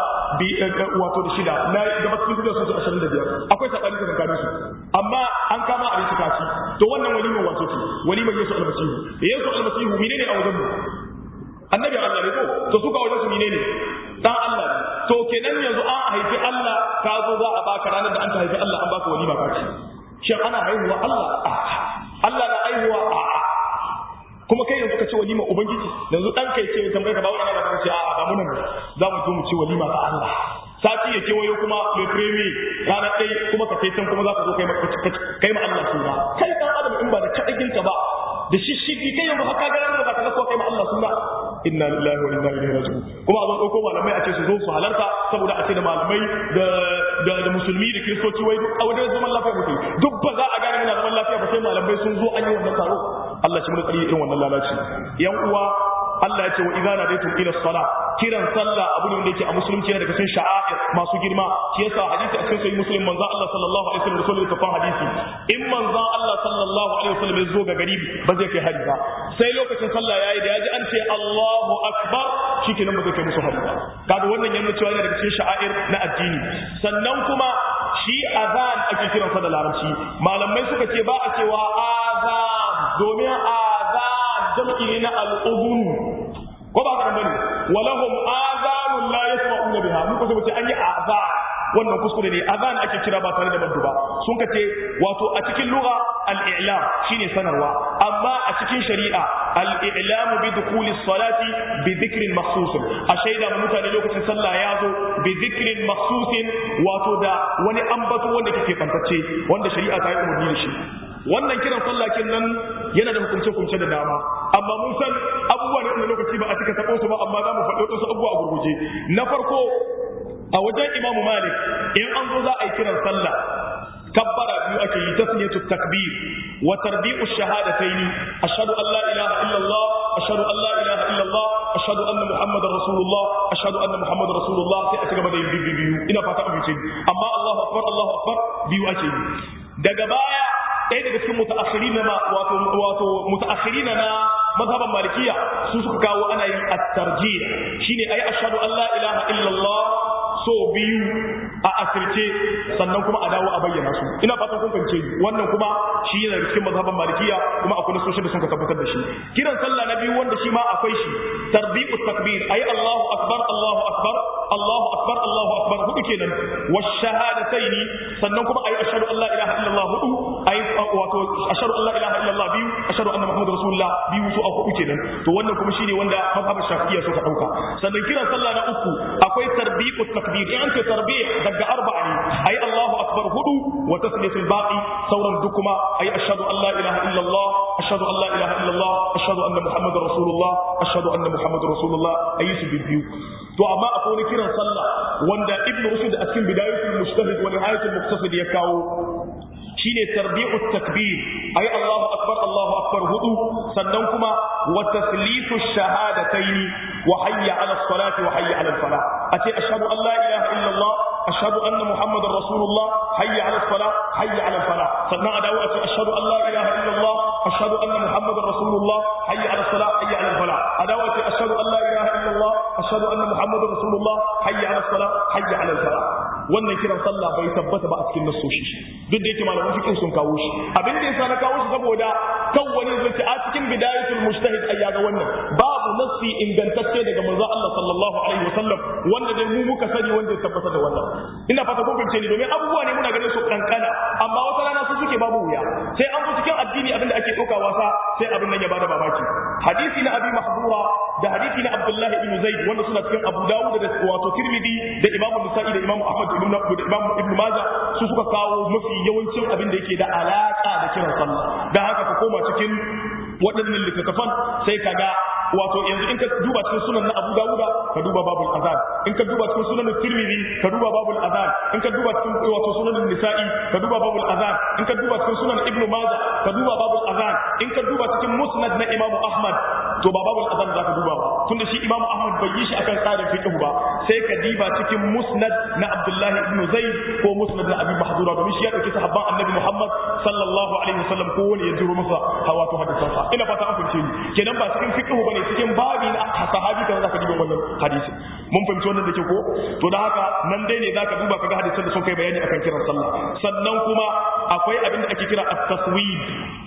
wato da shida na gabacin duniya sun ce ashirin da biyar akwai sabani ta tsakanin su amma an kama a rinci kaci to wannan walimar wato ce walimar yesu almasihu yesu almasihu menene a wajen mu annabi Allah ne ko to suka wajen su menene dan Allah ne to kenan yanzu an haifi Allah ka zo za a baka ranar da an ta haifi Allah an baka walima ka ce shin ana haihuwa Allah Allah na haihuwa a'a kuma kai yanzu ka ce walima ubangiji yanzu dan kai ce tambaye ka ba wani ana ka ce a'a ba mun za mu zo mu ce walima ta Allah sati ya kewayo kuma mai premi ranar ɗai kuma ka kai can kuma za ka zo kai ma Allah suna kai dan adam in ba da kaɗaginka ba da shishigi kai yanzu haka ga ranar da ka ga kai ma Allah suna inna lillahi wa inna ilaihi raji'un kuma a zo ɗauko malamai a ce su zo su halarta saboda a ce da malamai da da da musulmi da kiristoci wai duk a wajen zaman lafiya mutum duk ba za a gane muna zaman lafiya ba sai malamai sun zo an yi wannan taro Allah shi mun tsari irin wannan lalaci yan uwa Allah ya ce wa idza nadaytum ila salat kiran sallah abu ne wanda yake a musulunci yana daga cikin sha'air masu girma shi yasa hadisi a cikin sahih muslim manzo Allah sallallahu alaihi wasallam rasulullahi kafan hadisi in manzo Allah sallallahu alaihi wasallam ya zo ga gari ba zai kai hari ba sai lokacin sallah yayi da yaji an ce Allahu akbar shikenan ba zai kai musu hari ba kaga wannan yana cewa yana daga cikin sha'air na addini sannan kuma shi azan ake kiransa da larabci malamai suka ce ba a cewa azan domin azan jam'i ne na al'udun ko ba haka bane walahum azanun la yasma'una biha muka ce mutai an yi azan wannan kuskure ne azan ake kira ba tare da maddu ba sun ka ce wato a cikin lugha al-i'lam shine sanarwa amma a cikin shari'a al-i'lam bi dukhuli salati bi dhikrin makhsus a shaida ma mutane lokacin sallah ya zo bi dhikrin makhsus wato da wani ambato wanda kake fantacce wanda shari'a ta yi umarni da shi wannan kiran sallakin nan yana da hukunce-hukunce da dama amma mun san abubuwa ne wanda lokaci ba a cika taɓo su ba amma za mu faɗi wasu abubuwa a gurguje na farko a wajen imamu malik in an zo za a yi kiran sallah kabbara biyu ake yi tasniyatu takbir wa tarbi'u shahadataini ashhadu an la ilaha illallah ashhadu an la ilaha illallah ashhadu anna muhammadar rasulullah ashhadu anna muhammadar rasulullah sai a ci gaba da yin biyu ina fata an fice amma allahu akbar allahu akbar biyu ake yi daga baya ɗaya daga cikin mutaakhiri na wato wato mutaakhiri na mazhaban malikiya su suka kawo ana yin at-tarjih shine ai ashhadu an la ilaha illallah so biyu a asirce sannan kuma a dawo a bayyana su ina fatan kun fahimce ni wannan kuma shi yana cikin mazhaban malikiya kuma akwai nasoshin da sun ka tabbatar da shi kiran sallah na biyu wanda shi ma akwai shi tarbiqu takbir ayi Allahu akbar Allahu akbar Allahu akbar Allahu akbar hudu kenan wa shahadataini sannan kuma ayi ashhadu an la ilaha illallah hudu ayi wato ashhadu an la ilaha illallah biyu ashhadu anna muhammadar rasulullah biyu su a hudu kenan to wannan kuma shine wanda mazhaban shafi'iyya suka dauka sannan kiran sallah na uku akwai tarbiqu takbir in an ce tarbih daga arba'a ne ayi Allahu akbar hudu wa tasliyatul baqi sauran duk kuma ayi ashhadu an la ilaha illallah ashhadu an la ilaha illallah ashhadu anna muhammadar rasulullah ashhadu anna muhammadar rasulullah ayi su biyu to amma akwai wani kiran sallah wanda ibn rushd a cikin bidayatul mujtahid wa nihayatul muqtasid ya kawo shine tarbi'ut takbir ayi Allahu akbar Allahu akbar hudu sannan kuma wa taslitu shahadataini wa hayya ala salati wa hayya ala falah ace ashhadu an la ilaha illallah ashhadu anna muhammadar rasulullah hayya ala salah hayya ala falah sannan a dawo ace ashhadu an la ilaha illallah ashhadu anna muhammadar rasulullah hayya ala salah hayya ala falah a dawo ace ashhadu an la ilaha illallah ashhadu anna muhammadar rasulullah hayya ala salah hayya ala falah wannan kiran sallah bai tabbata ba a cikin nassoshi duk da yake malaman fiqh sun kawo shi abin da yasa na kawo shi saboda kan wani zai a cikin bidayatul mujtahid ai ga wannan babu nassi ingantacce daga manzo Allah sallallahu alaihi wasallam wanda dai mu muka sani wanda ya tabbata da wannan ina fata kun fahimce ni domin abubuwa ne muna ganin su kankana amma wata rana su suke babu wuya sai an zo cikin addini abin da ake ɗauka wasa sai abin nan ya bada mamaki hadisi na abi mahdura da hadisi na abdullahi ibn zaid wanda suna cikin abu dawud da wato tirmidhi da imam nisa'i da imam ahmad ibn da imam ibn majah su suka kawo mafi yawancin abin da yake da alaka da kiran sallah dan haka ka koma cikin waɗannan littattafan sai ka ga wato yanzu in ka duba cikin sunan na Abu Dawuda ka duba babul azan in ka duba cikin sunan Tirmidhi ka duba babul azan in ka duba cikin wato sunan Nisa'i ka duba babul azan in ka duba cikin sunan Ibn Majah ka duba babul azan in ka duba cikin musnad na Imam Ahmad to ba babul azan zaka duba ba tunda shi Imam Ahmad bai yi shi akan tsarin fiqh ba sai ka diba cikin musnad na Abdullah ibn Zaid ko musnad na Abi Mahdura domin shi ya dauki sahabban Annabi Muhammad sallallahu alaihi wasallam ko wani ya jiro masa hawato hadisansa ina fata an fahimce ni kenan ba cikin fiqh bane cikin babi na sahabi kan zaka diba wannan hadisi mun fahimci wannan da ke ko to da haka nan dai ne zaka duba kaga hadisan da sun kai bayani akan kiran sallah sannan kuma akwai abin da ake kira at-taswib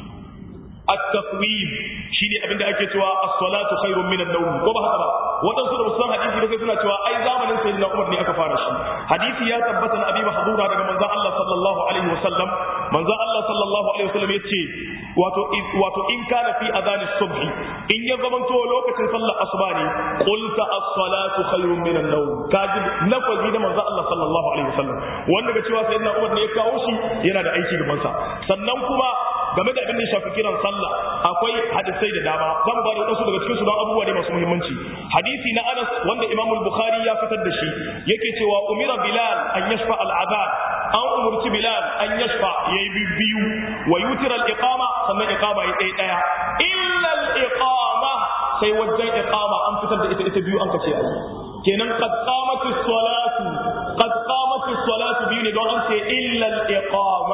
at-taswib shine abin da ake cewa as-salatu khairun min an-nawm ko ba haka ba wadansu da musan hadisi da sai suna cewa ai zamanin sayyidina Umar ne aka fara shi hadisi ya tabbata na abi mahdura daga manzon Allah sallallahu alaihi wasallam manzon Allah sallallahu alaihi wasallam yace wato wato in kana fi adhan as-subh in ya zamanto lokacin sallar asuba ne qulta as-salatu khairun min an-nawm kaji lafazi da manzon Allah sallallahu alaihi wasallam wanda ga cewa sayyidina Umar ne ya kawo shi yana da aiki gaban sa sannan kuma game da abin da shafi kiran sallah akwai hadisai da dama zan ba da wasu daga cikin su don abubuwa ne masu muhimmanci hadisi na Anas wanda Imam al-Bukhari ya fitar da shi yake cewa umira Bilal an yashfa al-adhan an umurci Bilal an yashfa yayi biyu wa yutira al-iqama sannan iqama yayi ɗaya ɗaya illa al-iqama sai wajen iqama an fitar da ita ita biyu an kace ayi kenan qad qamat as-salatu qad qamat as-salatu biyu ne don an ce illa al-iqama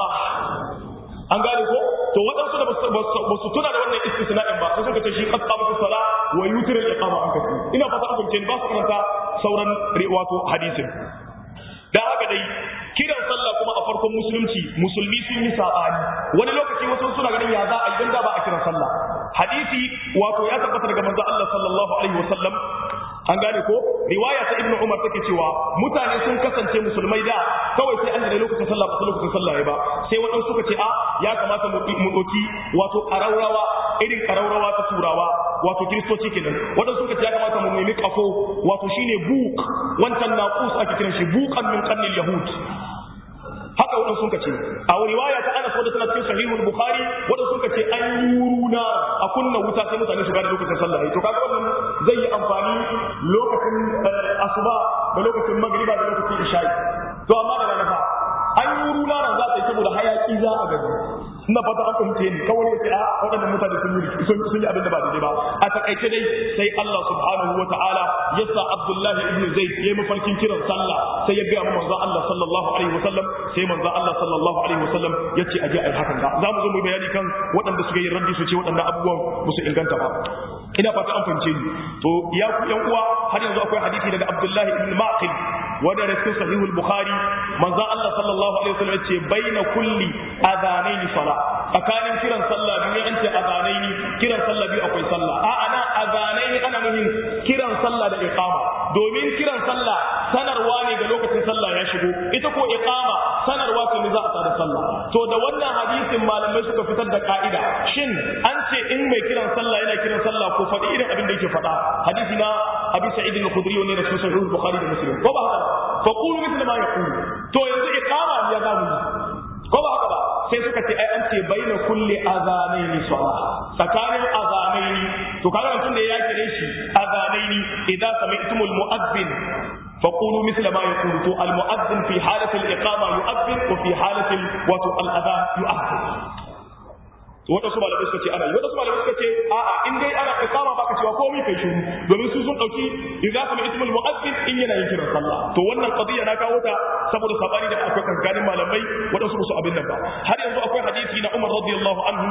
an gane ko to waɗansu da ba su tuna da wannan istisna'in ba sai suka ce shi qad qamatu sala wa yutira al-iqama an kace ina fata an fahimce ni ba su karanta sauran wato hadisin da haka dai kiran sallah kuma a farkon musulunci musulmi sun yi sabani wani lokaci wasu suna ganin ya za a idan da ba a kiran sallah hadisi wato ya tabbata daga manzo Allah sallallahu alaihi wasallam an gane ko riwaya ta ibnu umar take cewa mutane sun kasance musulmai da kawai sai an da lokacin sallah ba sai lokacin sallah ya ba sai waɗansu suka ce a ya kamata mu ɗauki wato ƙaraurawa irin ƙaraurawa ta turawa wato kiristoci kenan waɗansu suka ce ya kamata mu nemi kafo wato shine buk wancan naqus ake kiran shi buqan min qarnil yahud haka waɗansu suka ce a riwaya ta Anas wadda tana cikin sahihul Bukhari waɗansu suka ce an yi runa a kunna wuta sai mutane su gane lokacin sallah to kaga wannan zai yi amfani lokacin asuba da lokacin magriba da lokacin isha'i to amma da rana fa an yi runa ran za ta yi saboda hayaki za a gani ina fata an fahimce ni kawai ya ce a waɗannan mutane sun yi sun yi abin da ba daidai ba a takaice dai sai Allah subhanahu wa ta'ala ya sa Abdullahi ibn Zaid ya yi mafarkin kiran sallah sai ya gaya manzo Allah sallallahu alaihi wa sallam sai manzo Allah sallallahu alaihi wa sallam ya ce aje ai hakan da za mu zo mu bayani kan waɗanda suka yi raddi su ce waɗannan abubuwan ba su inganta ba ina fata an fahimce ni to ya ku yan uwa har yanzu akwai hadisi daga Abdullahi ibn Maqil wanda da cikin sahihul bukhari manzo Allah sallallahu alaihi wasallam ce baina kulli adhanaini sala tsakanin kiran sallah biyu an ce adhanaini kiran sallah biyu akwai sallah a ana adhanaini ana nufin kiran sallah da iqama domin kiran sallah sanarwa ne ga lokacin sallah ya shigo ita ko iqama sanarwa ce ne za a tada sallah to da wannan hadisin malamai suka fitar da ka'ida shin an ce in mai kiran sallah yana kiran sallah ko faɗi irin abin da yake faɗa hadisi na abi sa'id al-khudri ne da sunan sahih bukhari da muslim ko ba haka fa qulu mithla ma yaqulu to yanzu iqama ya zamu ko ba haka ba sai suka ce ai an ce baina kulli azanaini salah tsakanin azanaini to kaga mutum da ya kire shi azanaini idan sami'tumul mu'adhdhin فقولوا مثل ما يقول تو المؤذن في حالة الإقامة يؤذن وفي حالة وتو الأذان يؤذن waɗansu malamai suka ce ana yi waɗansu malamai suka ce a'a in dai ana iqama baka cewa komai kai shiru domin su sun dauki idza sami ismul mu'azzin in yana yin kiran sallah to wannan qadiya na kawo ta saboda sabani da akwai kankanin malamai waɗansu musu abin nan ba har yanzu akwai hadisi na Umar radiyallahu anhu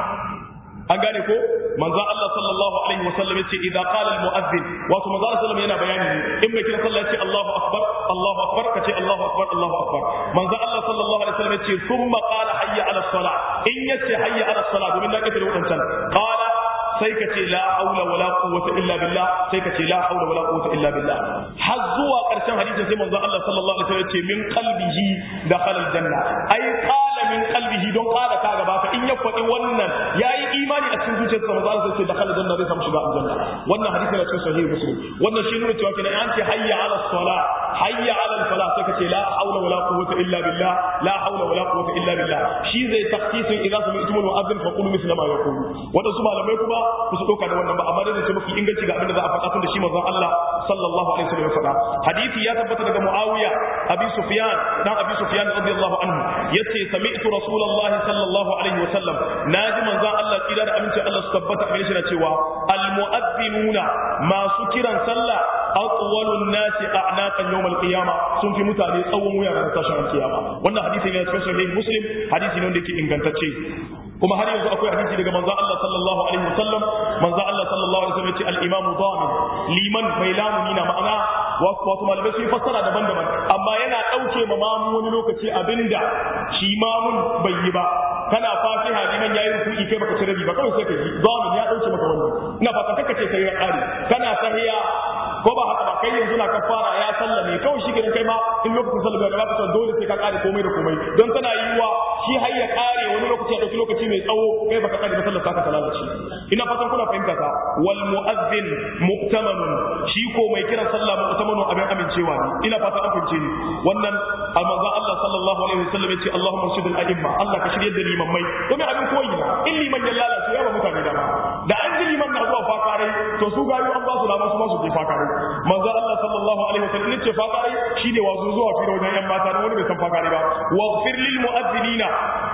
an gane ko manzo Allah sallallahu alaihi wasallam yace idza qala al mu'adhdhin wato manzo Allah sallallahu yana bayani ne in mai kira sallah yace Allahu akbar Allahu akbar kace Allahu akbar Allahu akbar manzo Allah sallallahu alaihi wasallam yace thumma qala hayya ala salah in yace hayya ala salah domin da kake da wadancan qala sai ka ce la haula wala quwwata illa billah sai ka ce la haula wala quwwata illa billah har zuwa karshen hadisin sai manzo Allah sallallahu alaihi wasallam yace min qalbihi dakhala al janna ai qala min qalbihi don qala ka gaba ka in ya faɗi wannan yayi imani a cikin zuciyarsa manzo Allah sai dakhala janna zai samu shiga aljanna wannan hadisi ne cikin sahih muslim wannan shi nuna cewa kenan an ce hayya ala salah hayya ala falah sai ka ce la haula wala quwwata illa billah la haula wala quwwata illa billah shi zai takhsisin idan sami'tum al-mu'adhdhin fa qulu misla ma yaqulu wadansu malamai kuma ba su dauka da wannan ba amma dai ce mafi inganci ga abin da za a faɗa tun da shi manzon Allah sallallahu alaihi wasallam ya faɗa hadisi ya tabbata daga Muawiya Abi Sufyan dan Abi Sufyan radiyallahu anhu yace sami'tu Rasulullah sallallahu alaihi wasallam naji manzon Allah kira da aminci Allah su tabbata a shi na cewa al mu'adhdhinuna masu kiran sallah atwalun nasi a'naqan yawm al-qiyama sun fi mutane tsawon wuya ran tashin al-qiyama wannan hadisi ne cikin sahih Muslim hadisi ne wanda yake ingantacce kuma har yanzu akwai hadisi daga manzo Allah sallallahu alaihi wasallam manzo Allah sallallahu alaihi wasallam ya ce al-imamu dhamin liman mai lamuni na ma'ana wato malamai sun fassara daban-daban amma yana dauke ma mamu wani lokaci abinda shi mamun bai yi ba kana fatiha liman yayi ruku'i kai baka ci rabi ba kawai sai ka ji dhamin ya dauke maka wannan ina fatan kaka ce kai ya kare kana tahiya ko ba haka ba kai yanzu na kafara ya sallame kawai shi gidan kai ma in lokacin sallame da baka dole sai ka kare komai da komai don tana yiwuwa shi har ya kare wani lokaci ya dauki lokaci mai tsawo kai baka kare ba sallar ka ta lalace ina fatan kuna fahimta ta wal mu'adhdhin mu'tamanun shi ko mai kiran sallah mu'tamanun abin amincewa ne ina fatan an fahimce ni wannan manzon Allah sallallahu alaihi wasallam ya ce Allahumma shidul a'imma Allah ka shirye da limammai domin abin koyi na in liman ya lalace ya ba mutane da da an ji liman na zuwa fakarai to su gayu an ba su dama su ma su je fakarai manzo Allah sallallahu alaihi wasallam yace fakarai shine wazo zuwa fira wajen yan mata da wani bai san fakarai ba waghfir lil mu'adhdhinina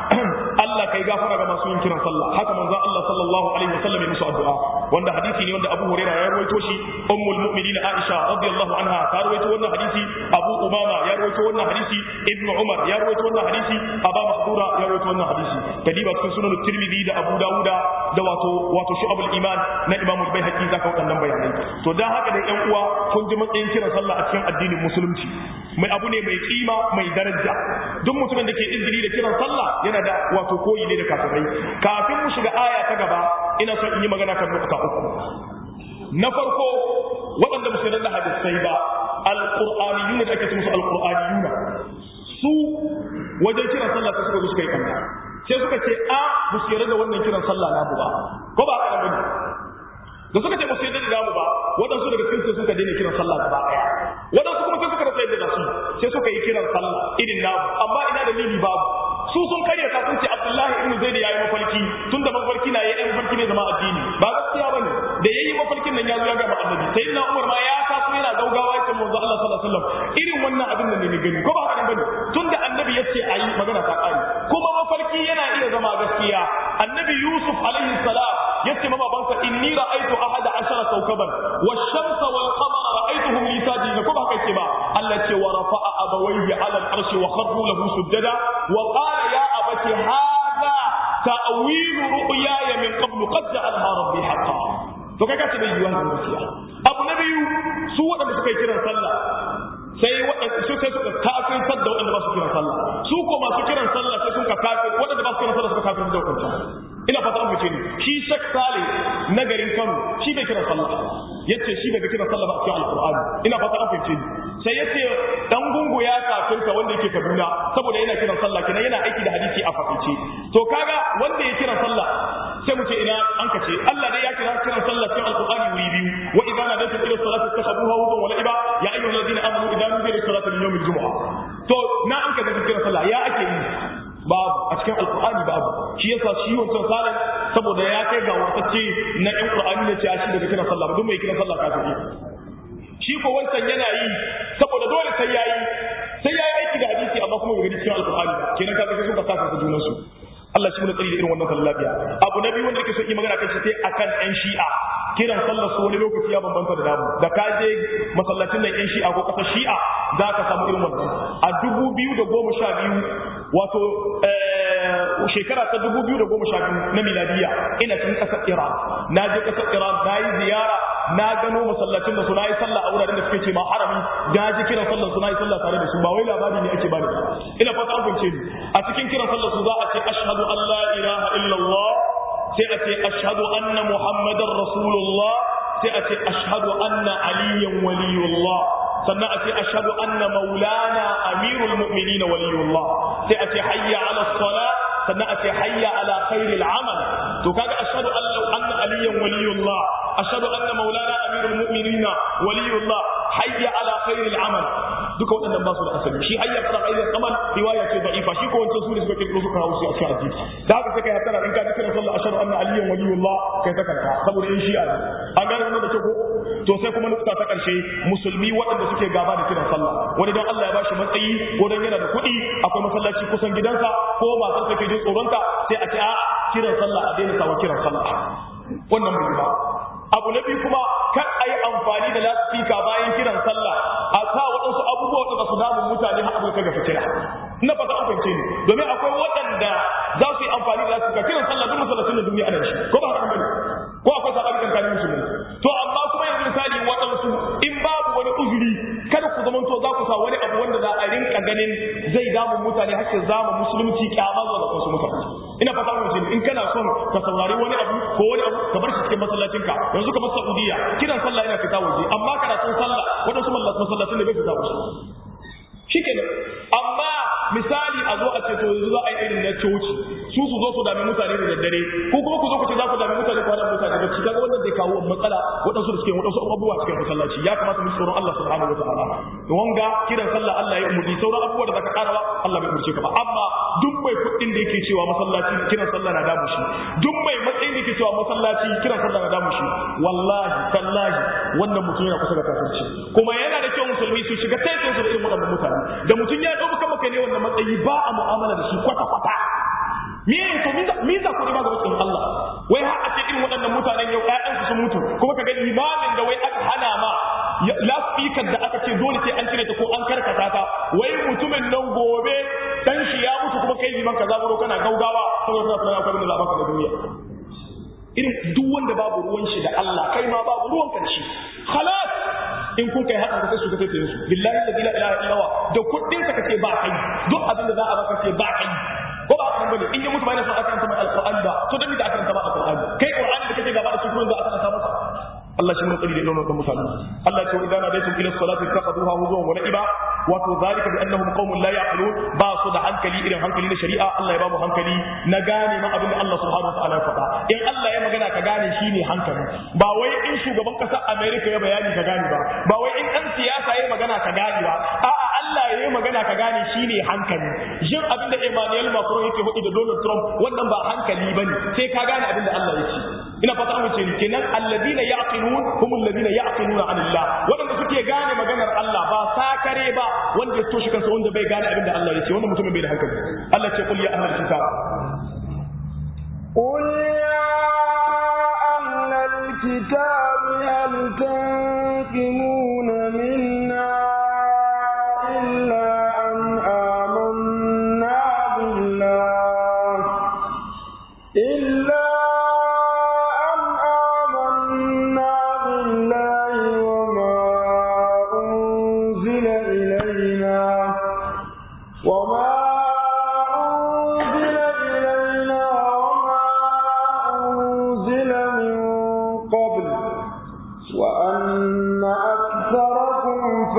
Allah kai gafara ga masu yin kiran sallah haka manzo Allah sallallahu alaihi wasallam ya musu addu'a wanda hadisi ne wanda Abu Hurairah ya rawaito shi ummul mu'minin Aisha radiyallahu anha ta rawaito wannan hadisi Abu Umama ya rawaito wannan hadisi Ibn Umar ya rawaito wannan hadisi Aba Mahdura ya rawaito wannan hadisi kadiba cikin sunan Tirmidhi da Abu Dawuda da wato wato Shu'abul Iman na Imam Al-Baihaqi zaka wadannan bayanai to dan haka da ƴan uwa kun ji matsayin kiran sallah a cikin addinin musulunci mai abu ne mai kima mai daraja duk mutumin da ke izini da kiran sallah yana da wato koyi ne da kafirai kafin mu shiga aya ta gaba ina son in yi magana kan nukta uku na farko waɗanda ba su yarda da hadisai ba alqur'aniyuna da ake ce musu alqur'aniyuna su wajen kiran sallah sai suka zo suka yi kanta sai suka ce a ba su yarda da wannan kiran sallah na ba ko ba haka bane da suka ce ba su yarda da namu ba waɗansu daga cikin sai suka daina kiran sallah gaba ɗaya waɗansu kuma sai suka rasa yadda da su sai suka yi kiran sallah irin namu amma ina da dalili babu su sun karya ta sun ce Abdullahi ibn Zaid yayi mafarki tunda mafarki na yayi mafarki ne zama addini ba gaskiya bane da yayi mafarkin nan ya zo ya ga annabi sai na Umar ma ya taso yana gaugawa ya ce manzo Allah sallallahu alaihi wasallam irin wannan abin da ne ni gani ko ba haka bane tunda annabi yace ayi magana ta kare kuma mafarki yana iya zama gaskiya annabi Yusuf alaihi salam yace ma babansa inni ra'aytu ahada ashara kawkaban wash-shamsa wal-qamara ra'aytuhum li sajidin ko ba haka yake ba Allah ce wa rafa'a abawayhi 'ala al-arshi wa kharru lahu sujada wa qala ya abati hadha ta'wil ru'yaya min qablu qad ja'alha rabbi haqqan to kai ka ce bai yiwa gaskiya abu na biyu su waɗanda suka yi kiran sallah sai waɗanda su sai suka kafirtar da waɗanda ba su kiran sallah su ko masu kiran sallah sai suka kafir waɗanda ba su kiran sallah suka kafir da waɗanda ina fata an fice ni shi Sheikh Saleh na garin Kano shi bai kiran sallah yace shi bai kiran sallah ba a cikin Alqur'ani ina fata an fice ni sai yace dan gungu ya kafirta wanda yake Kaduna saboda yana kiran sallah kenan yana aiki da hadisi a fakaice to kaga wanda ya kiran sallah sai mu ce ina an kace Allah dai ya kira kiran sallah cikin Alqur'ani wuri biyu wa idza nadaytum ila salati takhuduha wa wa la'iba ya ayyuhal ladina amanu idza nudiya lis salati min yawmil jumu'ah to na an kace kiran sallah ya ake yi babu a cikin alkur'ani babu shi yasa shi wancan salin saboda ya kai ga wasacce na yan qur'ani ne ce a shi daga kiran sallah ba duk mai kiran sallah kafiri shi ko wancan yana yi saboda dole sai yayi sai yayi aiki da hadisi amma kuma bai gani cikin alkur'ani ba kenan kaga sai suka saka junan su Allah shi mun tsari da irin wannan sallah lafiya abu na biyu wanda yake so yi magana kan shi sai akan yan shi'a kiran sallar su wani lokaci ya bambanta da namu da ka je masallacin nan yan shi'a ko kasar shi'a za ka samu irin wannan a dubu biyu da goma sha biyu wato shekara ta dubu biyu da goma sha biyu na miladiya ina cikin ƙasar iran na je ƙasar iran na yi ziyara na gano masallacin da su na yi sallah a wuraren da suke ce ma harami na ji kiran sallar su na yi sallah tare da su ba wai labari ne ake bani ina fata an fahimce ni a cikin kiran sallar su za a ce ashhadu an la ilaha illallah sai a ce ashhadu anna muhammadar rasulullah sai a ce ashhadu anna aliyan waliyullah sannan a ce ashhadu anna maulana amirul mu'minin waliyullah sai a ce hayya ala sala sannan a ce hayya ala khairil amal to kaga ashhadu anna aliyan waliyullah ashhadu anna maulana amirul mu'minin waliyullah hayya ala khairil amal duka waɗannan ba su da asali shi hayya ala khairil amal riwaya ce da'ifa shi ko wancan su ne suka kirkiro suka hawo su a cikin addini da haka sai kai hatara in ka ji kiran sallah ashhadu anna aliyan waliyullah kai ta kanka saboda in shi'a ne an gane wannan da ke ko to sai kuma nukta ta karshe musulmi waɗanda suke gaba da kiran sallah wani don Allah ya bashi matsayi ko don yana da kuɗi akwai masallaci kusan gidansa ko matar take jin tsoronta sai a ce a kiran sallah a daina sawa kiran sallah wannan bai ba abu na biyu kuma kan a yi amfani da lasfika bayan kiran sallah a sa waɗansu abubuwa da su damun mutane har abu ga fitila ina fata an fahimce ni domin akwai waɗanda za su yi amfani da lasfika kiran sallah duk masallacin da duniya ana shi ko ba haka bane ko akwai sabani kan musulmi to amma kuma yanzu misali waɗansu in babu wani uzuri kada ku zamanto za ku sa wani abu wanda za a rinka ganin zai damun mutane har za mu musulunci kyama zuwa ga wasu mutane ina fata mu in kana son ka saurari wani abu ko wani abu ka bar shi cikin masallacin ka yanzu kamar Saudiya kiran sallah yana fita waje amma karatun sallah wadansu masallacin da bai fita waje shikenan amma misali a zo a ce to yanzu za a yi irin na coci su su zo su dami mutane da daddare ko kuma ku zo ku ce za ku dami mutane kwanan mutane bacci kaga wannan zai kawo matsala waɗansu da suke waɗansu abubuwa cikin masallaci ya kamata mu tsoron Allah subhanahu wa ta'ala to wanga kiran sallah Allah ya umurni sauran abubuwa da zaka karawa Allah bai umurce ka ba amma duk mai kuɗin da yake cewa masallaci kiran sallah na damu shi duk mai matsayin da yake cewa masallaci kiran sallah na damu shi wallahi tallahi wannan mutum yana kusa da kafirci kuma yana da kyau musulmi su shiga taikin su da irin waɗannan mutane da mutum ya ɗauka maka ne wannan matsayi ba a mu'amala da shi kwata-kwata me ne to me za ku riba ga wasu Allah wai har a ce irin waɗannan mutanen yau ƴaƴansu sun mutu kuma ka ga limamin da wai aka hana ma lasfikar da aka ce dole sai an cire ta ko an karkata ta wai mutumin nan gobe dan shi ya mutu kuma kai liman ka zaburo kana gaugawa saboda kana sanar akwai da baka da duniya irin duk wanda babu ruwan shi da Allah kai ma babu ruwan karshe khalas in kun kai haka sai su ka tafi su billahi la ilaha illa huwa da kuɗin ka kace ba kai duk abin da za a baka ce ba kai ko ba haka bane in ya mutu ba yana son aka karanta mai alqur'ani ba to dan da aka karanta ba alqur'ani kai qur'ani da kake gaba da shi kuma za a karanta masa Allah shi mun tsari da irin wannan mutane Allah ce idan nadaitum ila salati taqaduha huzuwan wa la'iba wato zalika bi annahum qaumun la yaqilun ba su da hankali irin hankali na shari'a Allah ya ba mu hankali na gane ma abin da Allah subhanahu wa ta'ala ya faɗa in Allah ya magana ka gane shi ne hankali ba wai in shugaban ƙasar America ya bayani ka gane ba ba wai in ɗan siyasa ya magana ka gane ba a'a Allah ya yi magana ka gane shi ne hankali jin abin da Emmanuel Macron yake hudu da Donald Trump wannan ba hankali bane sai ka gane abin da Allah ya ce ina fata an wuce ni kenan alladina yaqilun hum alladina yaqiluna anillah wadanda suke gane maganar Allah ba sakare ba wanda ya toshi kansa wanda bai gane abin da Allah ya ce wannan mutumin bai da hankali Allah ce qul ya ahlal kitab قل يا أهل الكتاب هل تنقمون منا إلا أن آمنا بالله إلا أن آمنا بالله وما أنزل إلينا وما أنزل إلينا وما أنزل من قبل وأن أكثركم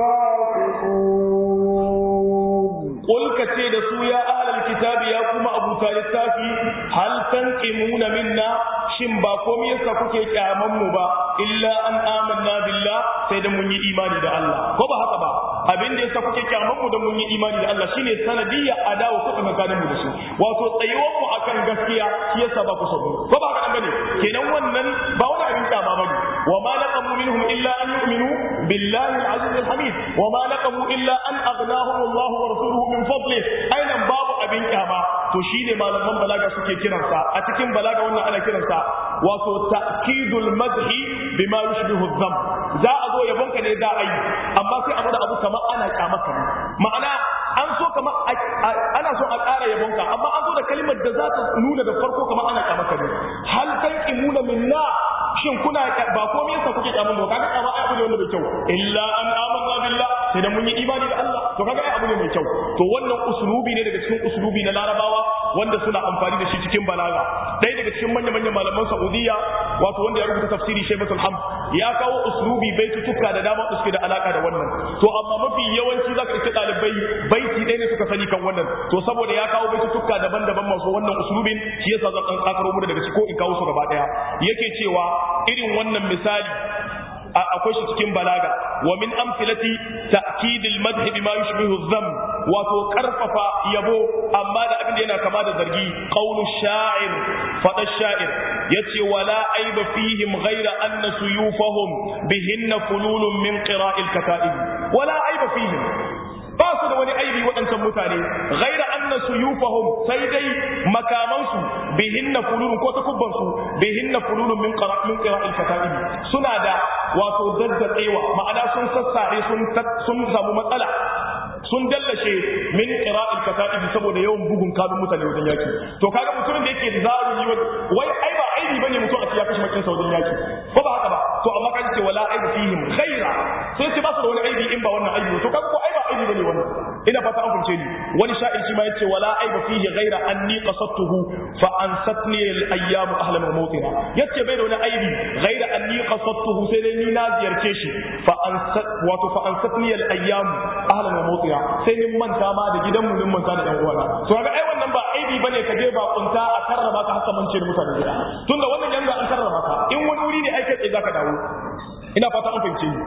فاسقون قل كتير سو يا أهل الكتاب يا كما أبو تالتافي هل تنقمون منا shin ba komai yasa kuke kyaman mu ba illa an amanna billah sai da mun yi imani da Allah ko ba haka ba abin da yasa kuke kyaman mu da mun yi imani da Allah shine sanadiyya adawa ko tsakanin mu da su wato tsayuwar mu akan gaskiya shi yasa ba ku sabu ko ba haka bane kenan wannan ba wani abin kyama bane wa ma naqamu minhum illa an yu'minu billahi al-aziz al-hamid wa ma naqamu illa an aghnahum Allah wa rasuluhu min fadli ainan babu abin kyama to shine malaman balaga suke kiransa a cikin balaga wannan ana kiransa wato ta'kidul madhi bima yushbihu dhanb za a zo yabonka ne za a yi amma sai abu da abu kamar ana kyamaka ne ma'ana an so kamar ana so a ƙara yabonka amma an zo da kalmar da za ta nuna da farko kamar ana kyamaka ne hal tanqimuna minna shin kuna ba komai yasa kuke kyamun ba kaga kyama ai abu ne wanda bai kyau illa an amanna billah sai da mun yi imani da Allah to kaga ai abu ne mai kyau to wannan uslubi ne daga cikin uslubi na larabawa wanda suna amfani da shi cikin balaga ɗaya daga cikin manya-manyan malaman Saudiya wato wanda ya rubuta tafsiri Shaybatul Hamd ya kawo uslubi baitutuka da dama da suke da alaka da wannan to amma mafi yawanci zaka iske ɗalibai baiti ɗaya ne suka sani kan wannan to saboda ya kawo baitutuka daban-daban masu wannan uslubin shi yasa zan ɗan tsakaro mu daga ko in kawo su gaba ɗaya yake cewa irin wannan misali akwai shi cikin balaga wa min amsilati ta'kid al-madh bima yushbihu adh-dhamm wato karfafa yabo amma da abin da yana kama da zargi qawlu sha'ir fada sha'ir yace wala aiba fihim ghayra anna suyufahum bihinna fululun min qira'il kata'ib wala aiba fihim ba su da wani aibi waɗancan mutane ghaira anna suyufahum sai dai makamansu bihinna fululun ko takubbansu bihinna fululun min qara min qira'il fataibi suna da wato daddatsewa ma'ana sun sassare sun sun samu matsala sun dallashe min qira'il kataibi saboda yawan bugun kanun mutane wajen yaki to kaga mutumin da yake zalimi wai ai ba aibi bane mutum a ya kashe makin wajen yaki ko ba haka ba to amma kan ce wala aibi fihim ghaira sai ce ba su da wani aibi in ba wannan aibi to kaga ko ai ba aibi bane wannan ina fata an fahimce ni wani sha'ir shi ma yace wala aiba fihi ghaira anni qasadtuhu fa ansatni al ayyam ahla mawtina yace bai da wani aibi ghaira anni qasadtuhu sai dai ni na ziyarce shi fa ansat wato fa ansatni al ayyam ahla mawtina sai ni manta ma da gidan mu manta da yan uwana to ga ai wannan ba aibi bane ka je ba kunta a karrama ka haka mance da mutane gida tunda wannan yanga an karrama ka in wani wuri ne ai kai zaka dawo ina fata an fahimce ni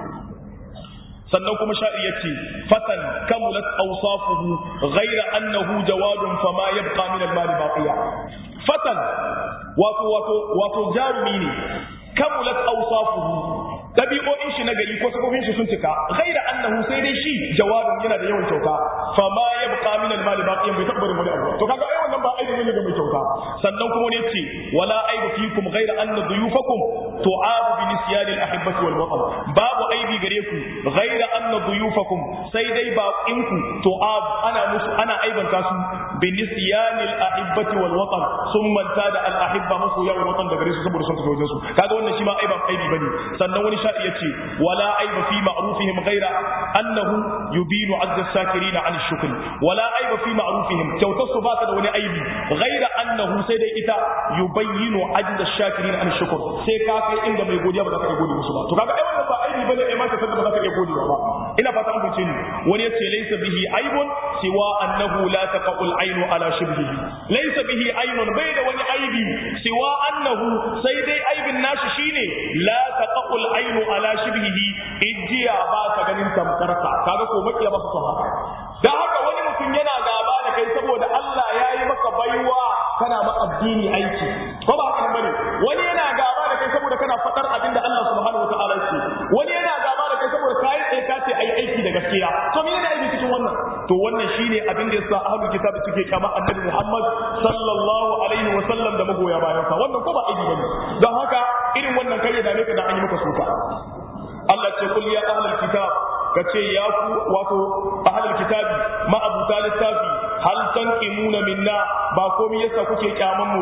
sannan kuma sha'ir ya ce fatan kamulat awsafuhu ghayra annahu jawadun fama yabqa min al-mali baqiya fatan wato wato wato jarumi ne kamulat awsafuhu dabi'o'in shi na gari ko sabobin shi sun cika ghaira annahu sai dai shi jawadun yana da yawan kyauta fama yabqa min al-mali baqiya bai tabbar wani abu to kaga ai wannan ba aibi ne ga mai kyauta sannan kuma ne ce wala aibu fikum ghaira anna duyufakum tu'abu bi nisyani al-ahibbati wal watan babu aibi gare ku ghaira anna duyufakum sai dai baqinku tu'ab ana musu ana aibanta su bi nisyani al-ahibbati wal watan sun manta da al-ahibba musu ya watan da gare su saboda sun tafi wajen su kaga wannan shi ma aiban aibi bane sannan wani sha'i yace wala aiba fi ma'rufihim ghaira annahu yubinu azza sakirina an shukr wala aiba fi ma'rufihim kyautar su ba ta da wani aibi ghaira annahu sai dai ita yubayyinu ajda shakirina an shukr sai ka kai inda mai godiya ba za ka iya gode musu ba to kaga ai wannan ba aibi bane ai ma ka san ba za ka iya godewa ba ina fata an fice ni wani yace laysa bihi aibun siwa annahu la taqul aynu ala shibhihi laysa bihi aynun bai da wani aibi siwa annahu sai dai aibin nashi shine la taqul aynu ala shibhihi ijiya ba ta ganin tamkarka kaga ko makiya ba su haka da haka wani mutum yana gaba da kai saboda Allah ya yi maka baiwa kana ma addini aiki ko ba haka bane wani yana gaba da kai saboda kana fadar abin da Allah subhanahu wa ta'ala yake wani yana gaba da kai saboda kai tsaye ka ce ayi aiki da gaskiya to me ne aiki cikin wannan to wannan shine abin da yasa ahlul kitabi suke kama annabi Muhammad sallallahu alaihi wa sallam da magoya bayan sa wannan ko ba aiki bane don haka irin wannan kai da ne ka da an yi maka suka Allah ce kul ya ahlul kitab kace ya ku wato ahlul kitabi ma abu littafi hal tanqimuna minna ba komai yasa kuke kyaman mu ba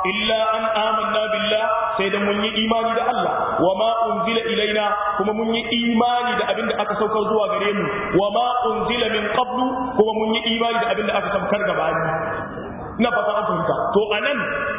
illa an amanna billah sai da mun yi imani da Allah wa ma unzila ilaina kuma mun yi imani da abin da aka saukar zuwa gare mu wa ma unzila min qablu kuma mun yi imani da abin da aka saukar gabani ina fata an fahimta to anan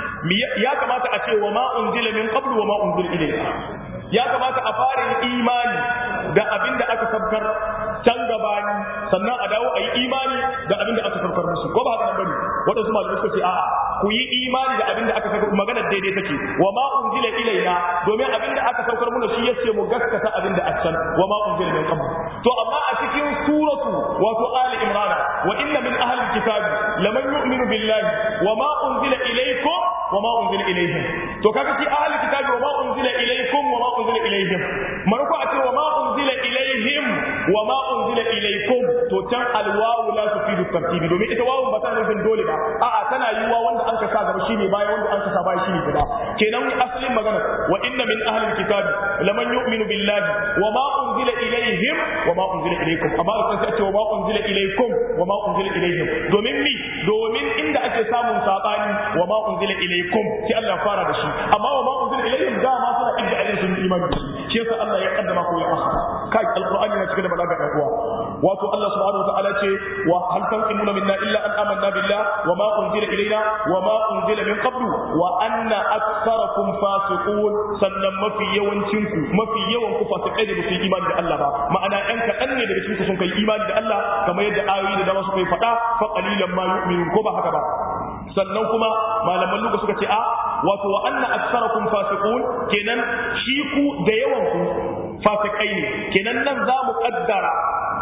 ya kamata a ce wa ma unzila min qablu wa ma unzila ilaina ya kamata a fara yin imani da abin da aka saukar can gabani sannan a dawo a yi imani da abin da aka saukar musu ko ba haka nan bane wadansu malamai suka ce a'a ku yi imani da abin da aka saukar maganar daidai take wa ma unzila ilaina domin abin da aka saukar muna shi yace mu gaskata abin da aka wa ma unzila min qabl to amma a cikin suratu wato ali imran wa inna min ahli alkitabi laman yu'minu billahi wa ma unzila ilaykum wa ma unzila ilayhim to kaga shi ahli alkitabi wa ma unzila ilaykum wa ma unzila ilayhim marko a ce wa ma unzila ilayhim wa ma unzila ilaykum to can alwawu la tufidu tartibi domin ita wawun ba ta nufin dole ba a'a tana yiwa wanda an ka sa gaba shine baya wanda an ka sa baya shine gaba kenan asalin magana wa inna min ahli alkitab laman yu'minu billahi wa ma unzila ilayhim wa ma unzila ilaykum amma kan sai ce wa ma unzila ilaykum wa ma unzila ilayhim domin mi domin inda ake samun sabani wa ma unzila ilaykum sai Allah fara da shi amma wa ma unzila ilayhim da ma suna inda ajin sun imani da shi shi yasa Allah ya kaddama ko ya akhara kai alqur'ani na cikin da balaga da uwa wato Allah subhanahu wa ta'ala ce wa hal tanqimuna minna illa an amanna billah wa ma unzila ilayna wa ma unzila min qablu wa anna aktharakum fasiqun sannan mafi yawancin ku mafi yawan ku fasikai da su imani da Allah ba ma'ana ɗan kaɗan ne daga cikin ku sun kai imani da Allah kamar yadda ayoyi da dama suka yi faɗa fa qalilan ma yu'minun ko ba haka ba sannan kuma malaman luga suka ce a wato wa anna aktharakum fasiqun kenan shi ku da yawan ku fasikai ne kenan nan za mu kaddara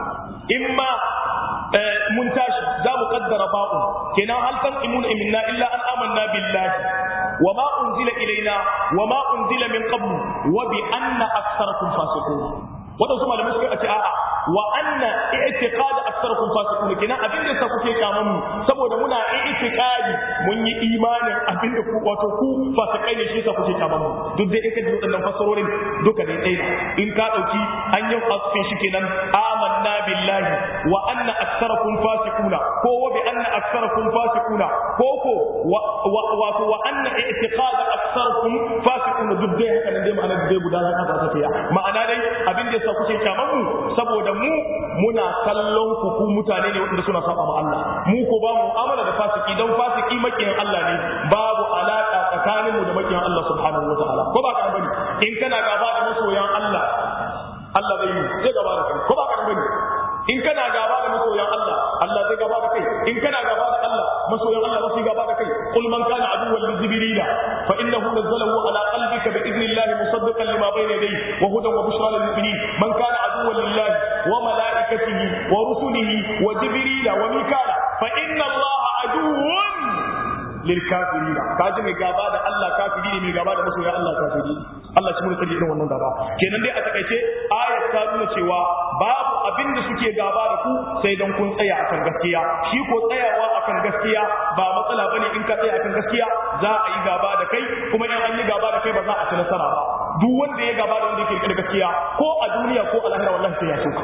imma mun tashi za mu kaddara ba'u kenan hal tanqimuna minna illa an amanna billahi wa ma unzila ilaina wa ma unzila min qablu wa bi anna aktharakum fasiqun wadansu malamai suka ce a'a wa anna i'tiqad aktharakum fasiqun kenan abin da kuke kaman mu saboda muna i'tiqadi mun yi imanin abin da ku wato ku fasikai ne shi yasa kuke kaman mu duk dai in ka ji wadannan fasarorin duka dai dai in ka dauki an yi asfin shi kenan amanna billahi wa anna aktharakum fasiquna ko wa bi anna aktharakum fasiquna ko ko wato wa anna i'tiqad aktharakum fasiquna duk dai haka nan dai ma'ana dai guda za ka ta ma'ana dai abin da yasa kuke kaman mu saboda mu muna kallon ku ku mutane ne wanda suna saba ma Allah mu ko ba mu amana da fasiki dan fasiki makiyan Allah ne babu alaka tsakanin mu da makiyan Allah subhanahu wataala ko ba ka bane in kana gaba da masoyan Allah Allah zai yi zai gaba da kai ko ba ka bane in kana gaba da masoyan Allah Allah zai gaba da kai in kana gaba da Allah masoyan Allah zai gaba da kai qul man kana aduwwan li jibril fa innahu nazzalahu ala qalbika bi idnillahi musaddiqan lima bayna yadayhi wa hudan wa bushra lil mu'minin man kana aduwwan lillahi wa malaikatihi wa rusulihi wa jibril wa mikala fa inna Allah aduwwan lil kafirin kaji mai gaba da Allah kafiri ne mai gaba da masoyan Allah kafiri Allah shi mun tsari irin wannan gaba kenan dai a takaice ayat ta nuna cewa babu abin da suke gaba da ku sai dan kun tsaya akan gaskiya shi ko tsayawa akan gaskiya ba matsala bane in ka tsaya akan gaskiya za a yi gaba da kai kuma in an yi gaba da kai ba za a ci nasara ba duk wanda ya gaba da wanda yake da gaskiya ko a duniya ko a lahira wallahi sai ya soka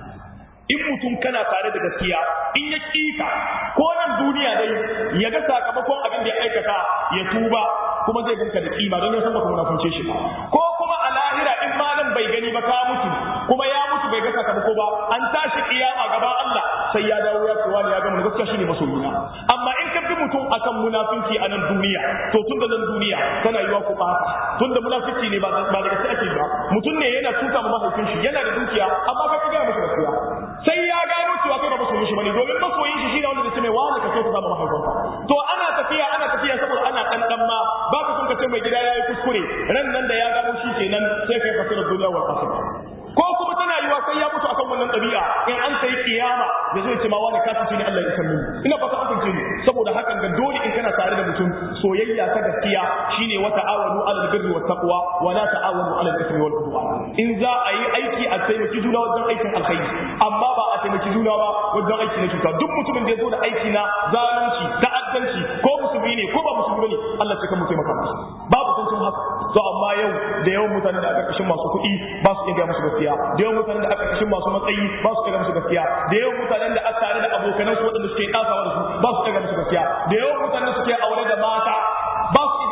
in mutum kana tare da gaskiya in ya kika ko nan duniya dai ya ga sakamakon abin da ya aikata ya tuba kuma zai ganka da kima don ya san baka munafunce shi ba ko kuma a lahira in ma nan bai gani ba ka mutu kuma ya mutu bai ga sakamako ba an tashi kiyama gaban Allah sai ya dawo ya cewa ya gama gaskiya shine masoyina amma in ka bi mutum akan munafinci a nan duniya to tun da nan duniya tana yiwa ku bata tun da munafinci ne ba ba daga sai ake ba mutum ne yana tuka ma mahaifin shi yana da dukiya amma ka ga masa gaskiya sai ya gano cewa kai ba masoyin shi bane domin masoyin shi shine wanda zai ce mai wani ka kai ka zama mahaifinka to ana tafiya ana tafiya saboda ana dan dan ma ba ka son ka ce mai gida yayi kuskure ran nan da ya gano shi kenan sai kai fasirar duniya wal akhirah ko kuma tana yiwa sai ya mutu akan wannan ɗabi'a in an sai kiyama ya zo ya ce ma wani kafin ne Allah ya san mini ina fata an fahimce ni saboda hakan ga dole in kana tare da mutum soyayya ta gaskiya shine wa ta'awanu 'alal birri wat taqwa wa la ta'awanu 'alal ithmi wal udwan in za a yi aiki a taimaki juna wajen aikin alkhairi amma ba a taimaki juna ba wajen aiki na cuta duk mutumin da ya zo da aiki na zalunci ta'addanci ko musulmi ne ko ba musulmi ne Allah sai ka mu taimaka masa babu tuntun haka to amma yau da yawan mutane da aka kashin masu kuɗi ba su iya musu gaskiya da yawan mutanen da aka kashin masu matsayi ba su iya musu gaskiya da yawan mutanen da aka tare da abokanan su waɗanda suke ɗasawa da su ba su iya musu gaskiya da yawan mutanen da suke aure da mata ba su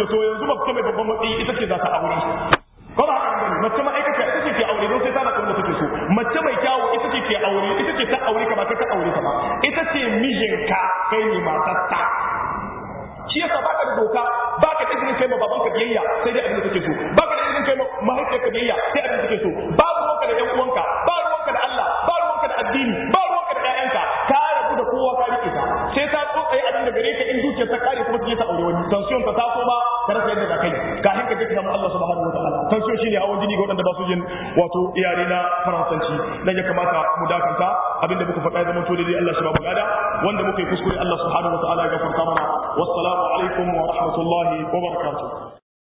to yanzu mace mai babban matsayi ita ce za ta aure ko ba haka bane mace ma aikata ita ce ke aure don sai tana kuma take so mace mai kyawu ita ce ke aure ita ce ta aure ka ba kai ka aure ta ba ita ce mijinka kai ne matarsa shi yasa baka da doka baka da izinin kai ma baban ka biyayya sai dai abin da kake so baka da izinin kai ma mahaifiyar ka biyayya sai abin da kake so babu ruwanka da ƴan uwanka ba ruwanka da Allah ba ruwanka da addini ba ruwanka da ƴaƴanka ka rabu da kowa ka rike ta sai ta tsotsaye abin da gare ka in dukiyar ta kare kuma ta ta aure wani tension ta taso ba ka rasa yadda za kai kafin ka je ka samu Allah subhanahu wa ta'ala tension shine hawan jini ga waɗanda ba su jin wato iyare na faransanci dan ya kamata mu dakanta abinda muka faɗa zaman to dai Allah shi ba mu gada wanda muka yi kuskure Allah subhanahu wa ta'ala ya gafarta mana wassalamu alaikum wa rahmatullahi wa barakatuh